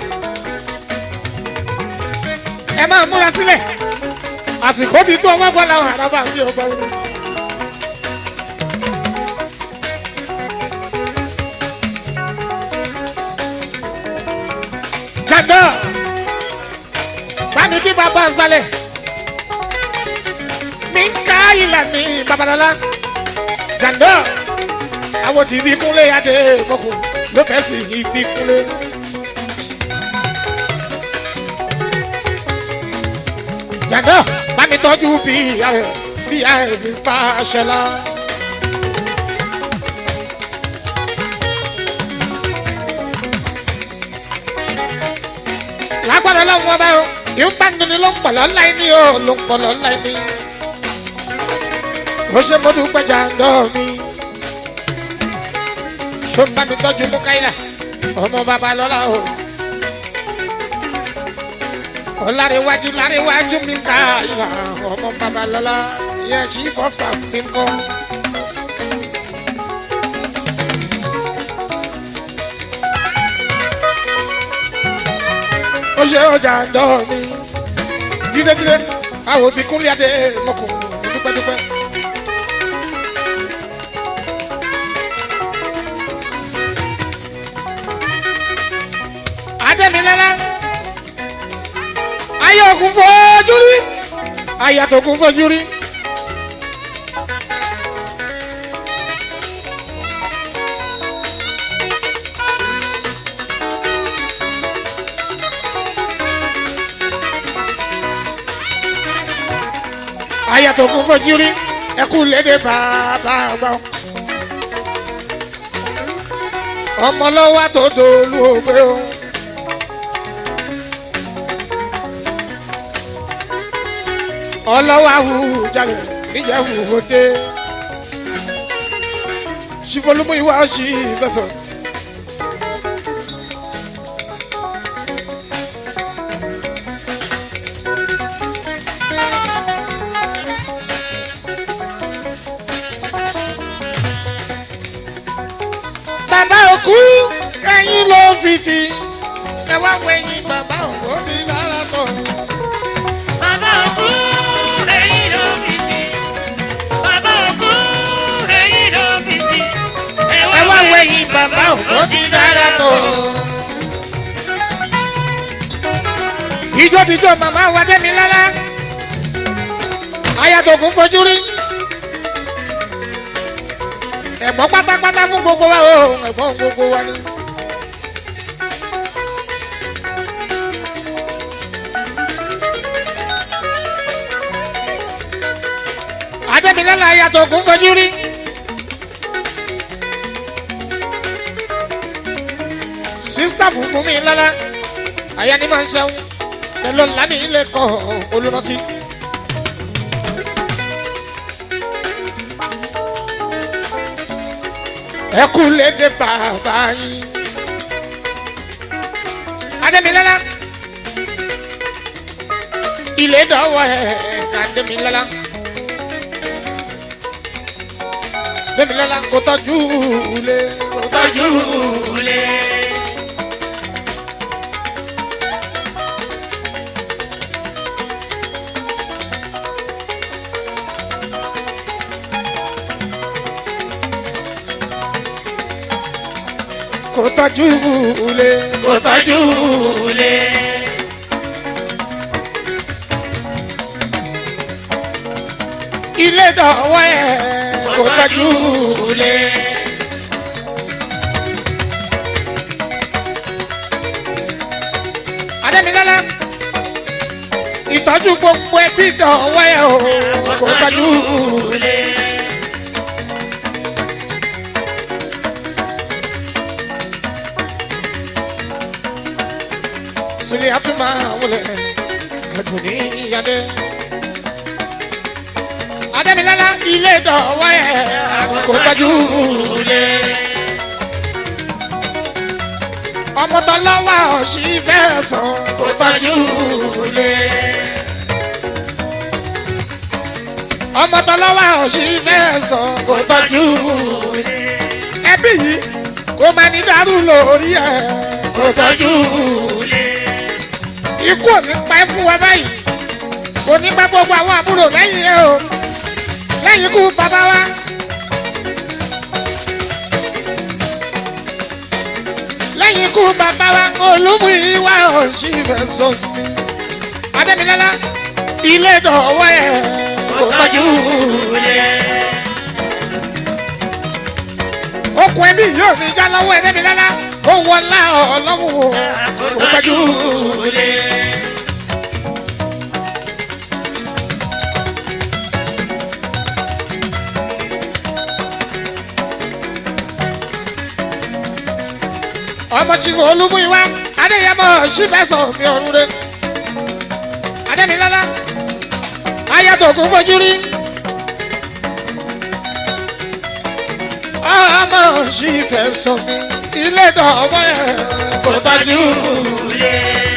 ẹ máa múra sílẹ̀ àsìkò ti tó ọmọ bọ́ làwọn àràbà ń bí ọgbà wọn. jàdọ́ bámi bí bàbá sálẹ̀ mi ń ká ilẹ̀ mi babalọ́lá jàdọ́ àwọn tí bí kúnlé adé mọ́kù ló fẹ́ sí ibi kúnlé. jàǹdà bá mi tọ́jú bí ààrẹ bí ààrẹ fi fa ṣẹlá. lágbára lọ́wọ́ bá o yóò bá nínú ló ń pọ̀ lọ́la ẹni o ló ń pọ̀ lọ́la ẹni. ó ṣe mo dúpẹ́ jàǹdà mi ṣó ń bá mi tọ́jú mú káyìlá ọmọ bàbá lọ́la o. ọ̀làríwájú làríwájú mi káyìlá ọmọ bàbá lọ́la yẹn chief of staff ti ń kọ́. ó ṣe ọjà dọ́ mi dídédídé àwọn òbí kúnlẹ̀ adé mọ́kùnrin dúpẹ́dúpẹ́. adẹ́milẹ́lá ayé ògùn fojú rí ayé àtògùn fojú rí. ayé àtògùn fojú rí ẹkú lédè bàbá ọgbà ọmọ lọ́wọ́ tó dolú ògbé o. ọlọ́wọ́ àwùjalè níjẹ̀wù òde ṣìfọlùmù ìwà ṣì bẹ̀sọ̀. bàbá òkú ẹyin ló fi ti ẹ wá wẹ̀yìn bàbá òkú mi lára tọ̀. Bàbá òkú ẹ̀yìn ló fi tì. Bàbá òkú ẹ̀yìn ló fi tì. ẹ wá wẹ̀yìn bàbá òkú ti dára tọ̀. ìjọ tíjọ màmá wa dẹ́mi lálá ayatollah fojú rí ẹ̀gbọ́n pátápátá fún gbogbo wa o ẹ̀gbọ́n gbogbo wa ni. adẹ́milẹ́la ayatollah fojú rí. sísítà funfun mi lálá àyà ni máa ń ṣẹ́wọ́n pẹ̀lú lánì ilé kan olùrántí. ẹ kú lédè bàbá yín. adémilálá ilé dọ́wọ́ ẹ̀ adémilálá. adémilálá kò tọ́jú ilé kò tọ́jú Ojúlé. kò tọ́jú ilé Kò tọ́jú ilé. ilé dọ́wọ́ ẹ̀ kò tọ́jú ilé. adémilálá ìtọ́jú gbogbo ẹbí dọ̀wọ́ ẹ̀ o kò tọ́jú ilé. sílẹ̀ àtúmọ̀ wọlé ẹ̀dùn ní ìyáde. adémilálá ilé dọ̀wọ́ ẹ̀ kò tọ́jú ilé. ọmọ tó lọ́wọ́ ọ̀sì fẹ́ sàn kò tọ́jú ilé. ọmọ tó lọ́wọ́ ọ̀sì fẹ́ sàn kò tọ́jú ilé. ẹbí yìí kò máa ní dàrú lórí ẹ̀ kò tọ́jú ilé. ikú ò ní pa ẹ́ fún wa báyìí kò ní pa gbogbo àwọn àbúrò lẹ́yìn ẹ o lẹ́yìn ikú bàbá wa. lẹ́yìn ikú bàbá wa olúmú ìwà ọ̀sì fẹ́ sọ mi. adémilálá ilé dọ̀wọ́ ẹ̀ kò tọ́jú ilé. okùn ẹbí yóò ní já lọ́wọ́ ẹ̀dẹ́mi lọ́la ó wọlá ọlọ́run kò kò tọ́jú tọ́jú lé. ọmọ tí olúmú ìwá adéyẹmọ sífẹsọ mi ọrùn rẹ adémilọlá ayatollah fojú rí ọmọ sífẹsọ mi ilé dọwọ ẹ kò tọ́jú lé.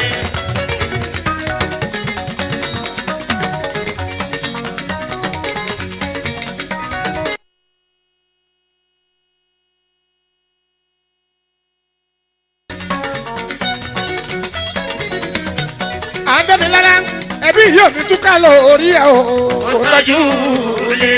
adémilọlá ẹbí yóò ní túká lọ orí ẹ o kò tọ́jú lé.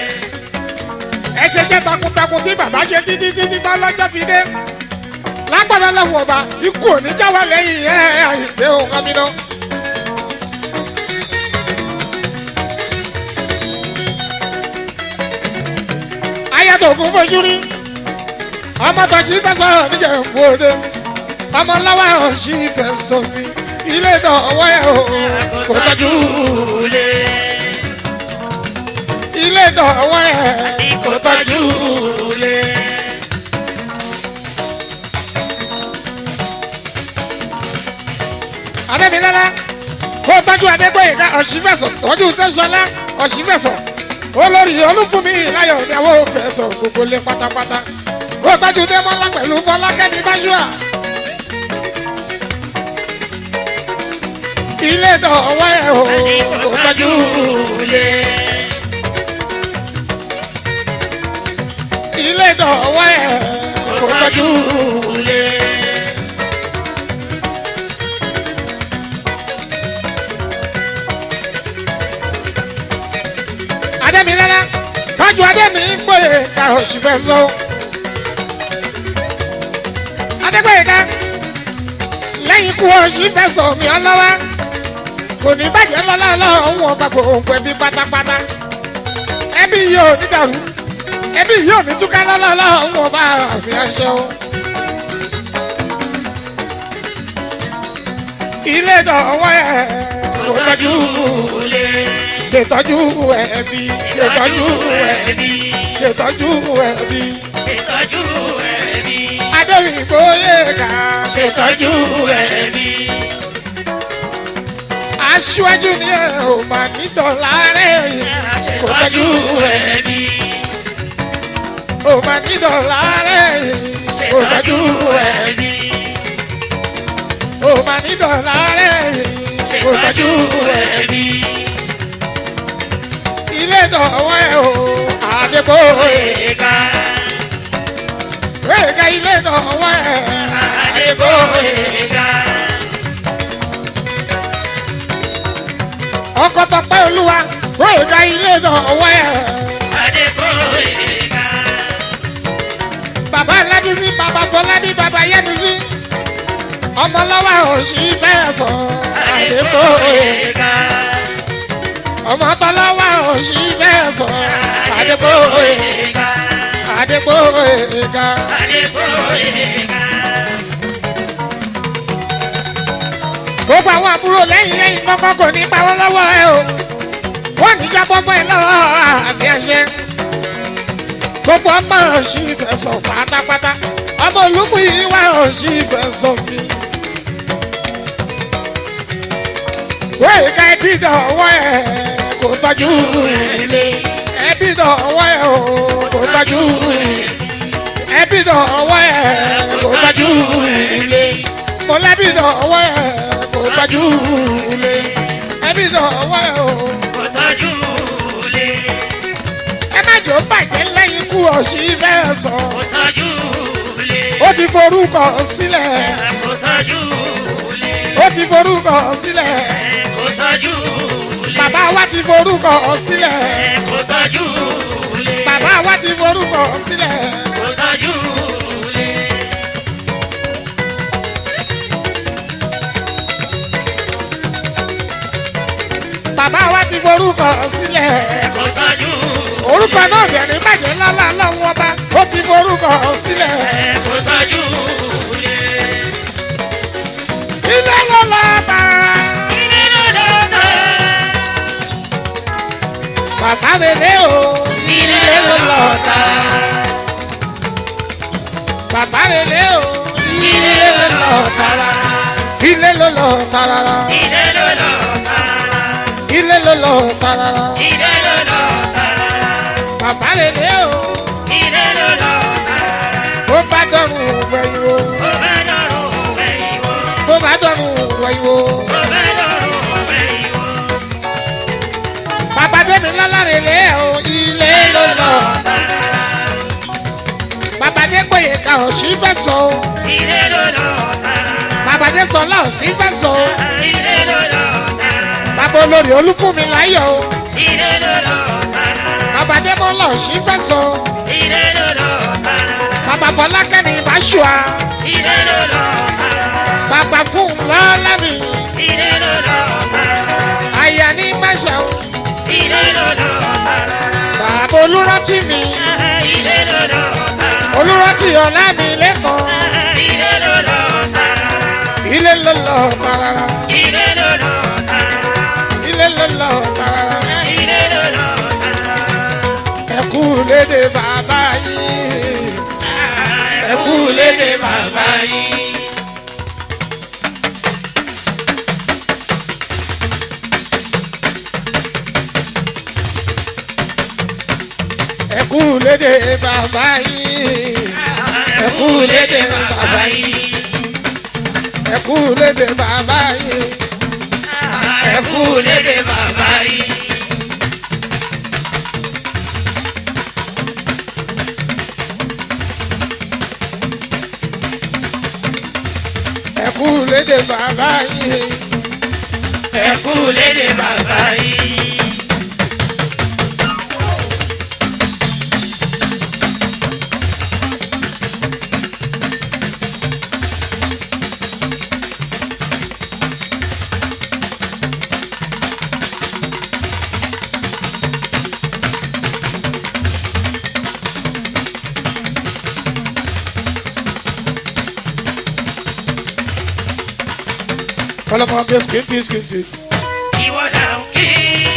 ẹ ṣeṣẹ́ takuntakun tí bàbá ṣe títí títí tán lọ́jọ́ fi dé lágbára lọ́wọ́ ọba ikú òní jáwọ́ lẹ́yìn ẹ̀ àyè òun kan mi náà. ayàtọ̀ ògùn fojú rí ọmọ tó ṣì fẹ́ sọ níjẹ̀ mbòde ọmọ lọ́wọ́ ò ṣì fẹ́ sọ mi ilé ìdánwò ẹ̀ o kò tọ́jú lé. ilé ìdánwò ẹ̀ kò tọ́jú lé. adébílẹ́lá kó tọ́jú adégbòyìnká ọ̀ṣìfẹ̀sọ̀ tọ́jú tẹ́sọ̀lá ọ̀ṣìfẹ̀sọ̀ olórí olúfúnmi láyọ̀ ìyàwó fẹ̀sọ̀ gbogbo lé pátápátá kó tọ́jú démọ́lá pẹ̀lú fọlákẹ́mi báṣúà. ilé ìdánwò ẹ̀ o kò tọ́jú lé. ilé ìdánwò ẹ̀ kò tọ́jú lé. adémilẹ́lá tọ́jú adémi gbòye ká ọ̀ṣìfẹ̀sọ̀ adégbòyìnká lẹ́yìn ikú ọ̀ṣìfẹ̀sọ̀ mi ọlọ́wà kò ní bàjẹ́ lọ́lá ọlọ́run ọba gbogbo ẹbí pátápátá ẹbí yóò ní dàrú ẹbí yóò ní túká lọ́lá ọlọ́run ọba àmì àṣẹ o. ilé ìdánwò ẹ̀ kò tọ́jú lé. ṣètọ́jú ẹbí ṣètọ́jú ẹbí ṣètọ́jú ẹbí ṣètọ́jú ẹbí. adéwì gbóyè ká ṣètọ́jú ẹbí. aṣíwájú ni ẹ ò mà ní dọ̀là rẹ̀ kò ṣètọ́jú tọ́jú ẹbí. ò mà ní dọ̀là rẹ̀ kò tọ́jú ṣètọ́jú ẹbí. ò mà ní dọ̀là rẹ̀ kò tọ́jú ṣètọ́jú ẹbí. ilé ìdánwò ẹ̀ o àdébòye Ẹ̀ka wéèká ilé ìdánwò ẹ̀ àdébòye ẹ̀ka. ọkọ̀ tọpẹ́ olúwa wéèká ilé ìdánwò ẹ̀. Adébóyè ẹ̀ka. bàbá lábísí bàbá fọlábí bàbá yẹmísí ọmọlọ́wọ́ òsì fẹ́ sọ àdébòye ẹ̀ka. ọmọ tọ́lọ́wọ́ òsì fẹ́ sọ àdébòye ẹ̀ka. àdébòye ga Adébóyè ẹ̀ka. gbogbo àwọn àbúrò lẹ́yìn lẹ́yìn kọ́kọ́ kò ní pa wọ́n lọ́wọ́ ẹ o wọ́n ní jábọ́ mọ́ ẹ lọ́wọ́ àmì ẹ̀ṣẹ́ gbogbo ọmọ òsì fẹ́ sọ pátápátá ọmọ olúkú yìí wá òsì fẹ́ sọ mi. wéyìí ká ẹbí dọ̀wọ́ ẹ̀ kò tọ́jú Ilé ẹbí dọ̀wọ́ ẹ̀ o kò tọ́jú ẹbí dọ̀wọ́ ẹ̀ kò tọ́jú ilé. mọ̀lẹ́bí dọ̀wọ́ ẹ̀ kò tọ́jú ẹbí dọ̀wọ́ ẹ̀ o Kò tọ́jú ilé. ẹ má jò bàjẹ́ lẹ́yìn ikú ọ̀sì fẹ́ sọ Kò tọ́jú ilé. ó ti forúkọ sílẹ̀ Kò tọ́jú ilé. ó ti forúkọ sílẹ̀ Kò tọ́jú ilé. bàbá wa ti forúkọ sílẹ̀ Kò tọ́jú ilé. bàbá wa ti forúkọ sílẹ̀. Kò tọ́jú ilé. bàbá wa ti forúkọ sílẹ̀ Kò tọ́jú orúkọ náà dẹ̀ ní bàjẹ́ lọ́la lọ́wọ́ ọba ó ti forúkọ sílẹ̀ kò tọ́jú ilé. ilé ló lọ bá ilé ló lọ tà. bàbá rere o ilé ló lọ tà bàbá rere o ilé ló lọ tààrà ilé ló lọ tààrà ilé ló lọ tà. ilé ló lọ tààrà ilé ló lọ tà. bàbá rere o ilé ló lọ tà. bó bá dọ̀rùn wẹ̀yìn o ó bá dọ̀rùn wẹ̀yìn wò. bó bá dọ̀rùn wẹ̀yìn o. ó bá dọ̀rùn wẹ̀yìn wò. bàbá débi lọ́lá rere o ilé ló lọ bàbá dé gbòye ká ò sí fẹ́ sọ o ilé ló lọ tà. bàbá dé sọlá ò sí fẹ́ sọ o ilé ló lọ tà. bàbá olórí olúfúnmi láyọ̀ o ilé ló lọ tà. bàbá dé mọ́lá ò sí fẹ́ sọ o ilé ló lọ tà. bàbá fọlákẹ́mi ìbáṣùà ilé ló lọ tà. bàbá fún lọ́lá mi ilé ló lọ tà. àyà ní máṣà o ilé ló lọ tà. bàbá olúrántí mi ilé ló lọ tà. olúrántí ọ̀la mi lẹ́kọ̀ọ́ ilé ló lọ tà. ilé ló lọ tààrà ilé ló lọ tà. ilé ló lọ tààrà ilé ló lọ tà. ẹ̀kú lédè bàbá yìí. ẹ kú lédè bàbá yìí. ẹ kú lédè bàbá yìí ẹ kú lédè bàbá yìí. ẹ kú lédè bàbá yìí ẹ kú lédè bàbá yìí. ẹ kú lédè bàbá yìí ẹ kú lédè bàbá yìí. kọlọmọ bisikit bisikit ìwọ là ń kí.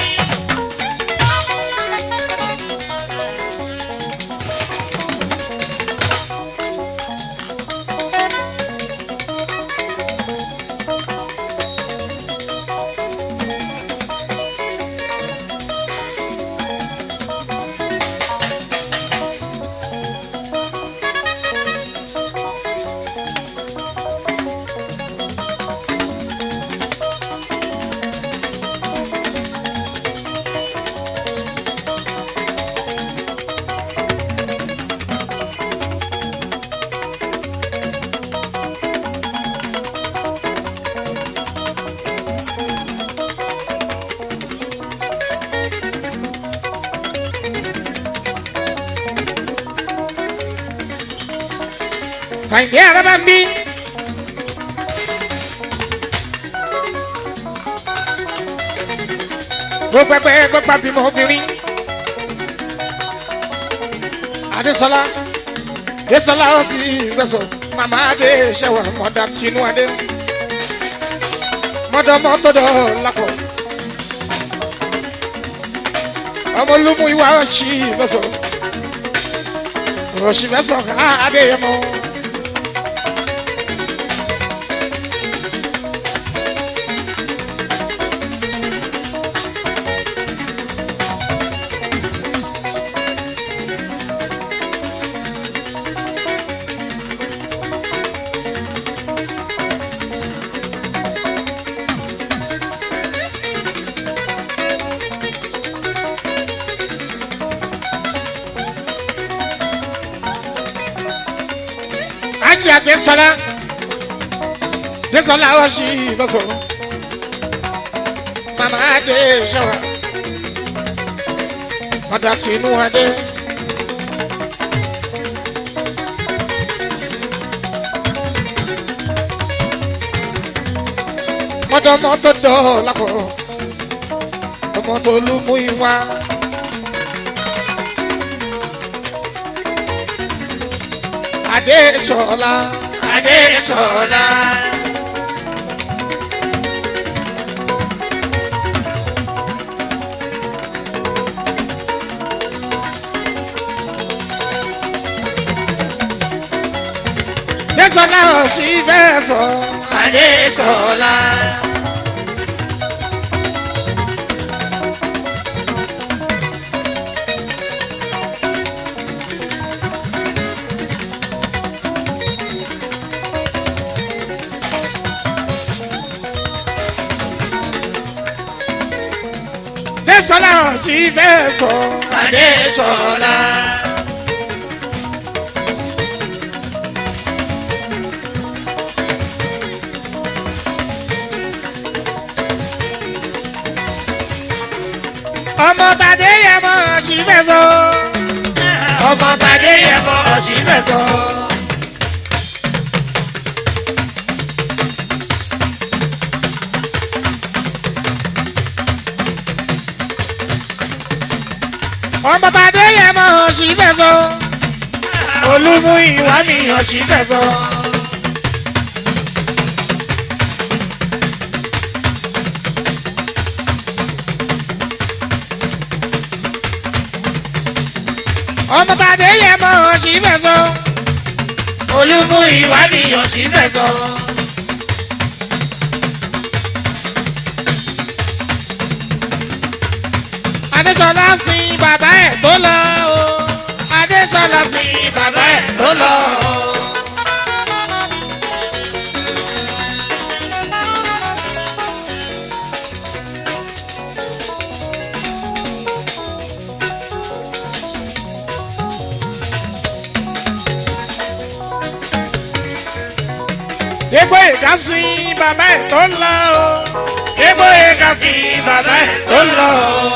kàyìndé araba ń bí. gbogbo ẹgbẹ́ gbogbo àbímọ obìnrin. adésọlá adésọlá ó sì gbẹ̀sọ̀ màmá adé ṣẹ̀wà mọ̀dà tinú adé mọ̀dà mọ́tòdọ̀ lápọ̀ ọmọ olúmú ìwà ọ̀ṣì gbẹ̀sọ̀ ọ̀ṣì gbẹ̀sọ̀ adéyẹmọ. ajé àgbẹ̀sọ̀lá gbẹ̀sọ̀lá ọ̀ṣì gbẹ̀sọ̀ màmá adé ṣẹ̀wà mọ̀dà tinú adé. mọ́tò mọ́tò dọ̀ lápò ọmọ tó lù mú ìwà. adéṣọlá Adéṣọlá. adéṣọlá òsì fẹ́ sọ Adéṣọlá. adéṣọlá òsì fẹ́ sọ Adéṣọlá. ọmọ tàdé yẹ mọ òsì fẹ́ sọ Ọmọ tàdé yẹ mọ ọ̀sì fẹ̀sọ̀. ọmọ tàdé yẹ mọ òsì fẹ́ sọ Olúmú ìwà mi ọ̀sì fẹ̀sọ̀. ọmọ tàdé yẹ mọ òsì fẹ́ sọ Olúmú ìwà mi ọ̀sì fẹ̀sọ̀. adéṣọlá sin bàbá ẹ̀ tó lọ o adéṣọlá sin Ní bàbá ẹ̀ tó lọ. dégbò ìka sin bàbá ẹ̀ tó lọ o Ebo eka sí bàbá ẹ̀ tó lọ.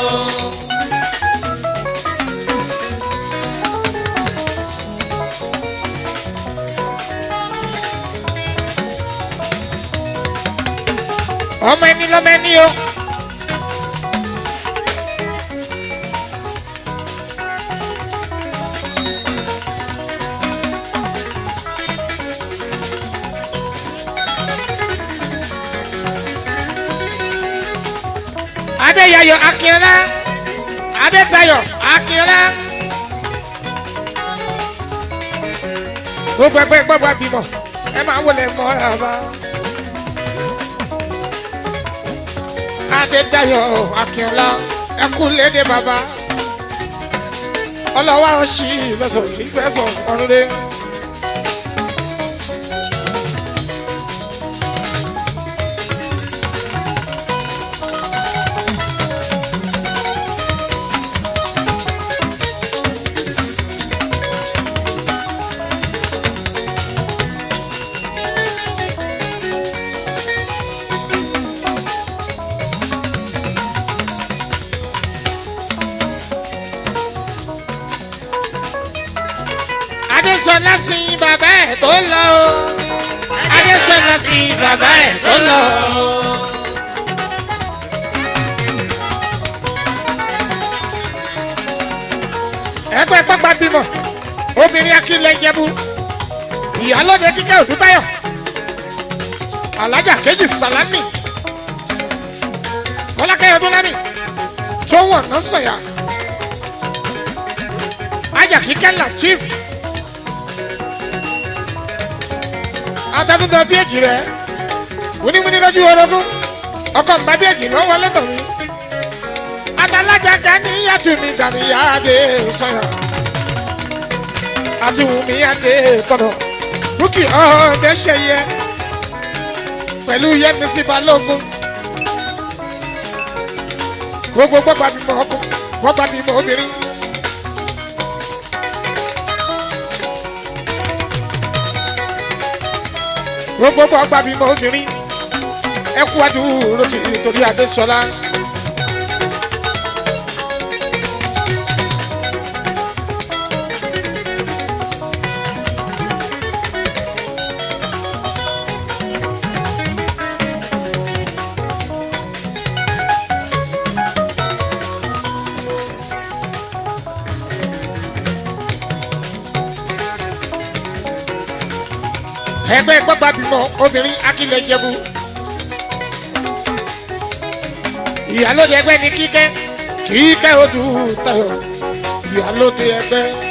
ọmọ ẹni lọmọ ẹni o. adéyayọ akínọlá adétayọ akínọlá gbogbo ẹgbẹ gbogbo abimọ ẹ máa wọlé mọ ẹ bá. adétayọ akínọlá ẹkú lédè bàbá ọlọ́wọ́ àwọn ṣì ìfẹsọ̀ ìfẹsọ̀ ọ̀run dé. adésọlá sin bàbá ẹ̀ tó lọ o adésọlá sin bàbá ẹ̀ tó lọ o. ẹgbẹ́ pápá bímọ obìnrin akílẹ̀ jẹ́bú ìyálóde kíkẹ́ òdútayọ̀ alájà kejì sàlámì fọlákẹ́yọ̀ dúnlámì tó wọ̀n náà sọ̀yà ajá kíkẹ́ latif atadúdọ bí èjì rẹ wíníwíní lójú orogún ọkọ nbà bí èjì ló wọlé tọ̀ mí atalájà gàníyàtú mi gàníyàdé sọyà àti wùmí yàdé tọ̀dọ̀ búkì ọ̀ọ́dẹ ṣẹyẹ pẹ̀lú yẹmísí balógun gbogbo gbọ́gbà bímọ ọkọ gbọ́gbà bímọ obìnrin. gbogbo gbọ́gbà bímọ obìnrin ẹ kú àdúró ti torí adéṣọlá. ẹgbẹ́ gbọ́gbà bímọ obìnrin akílẹ̀ jẹ̀bú. ìyálóde ẹgbẹ́ ní kíkẹ́ kíkẹ́ odù tayọ̀ ìyálóde ẹgbẹ́.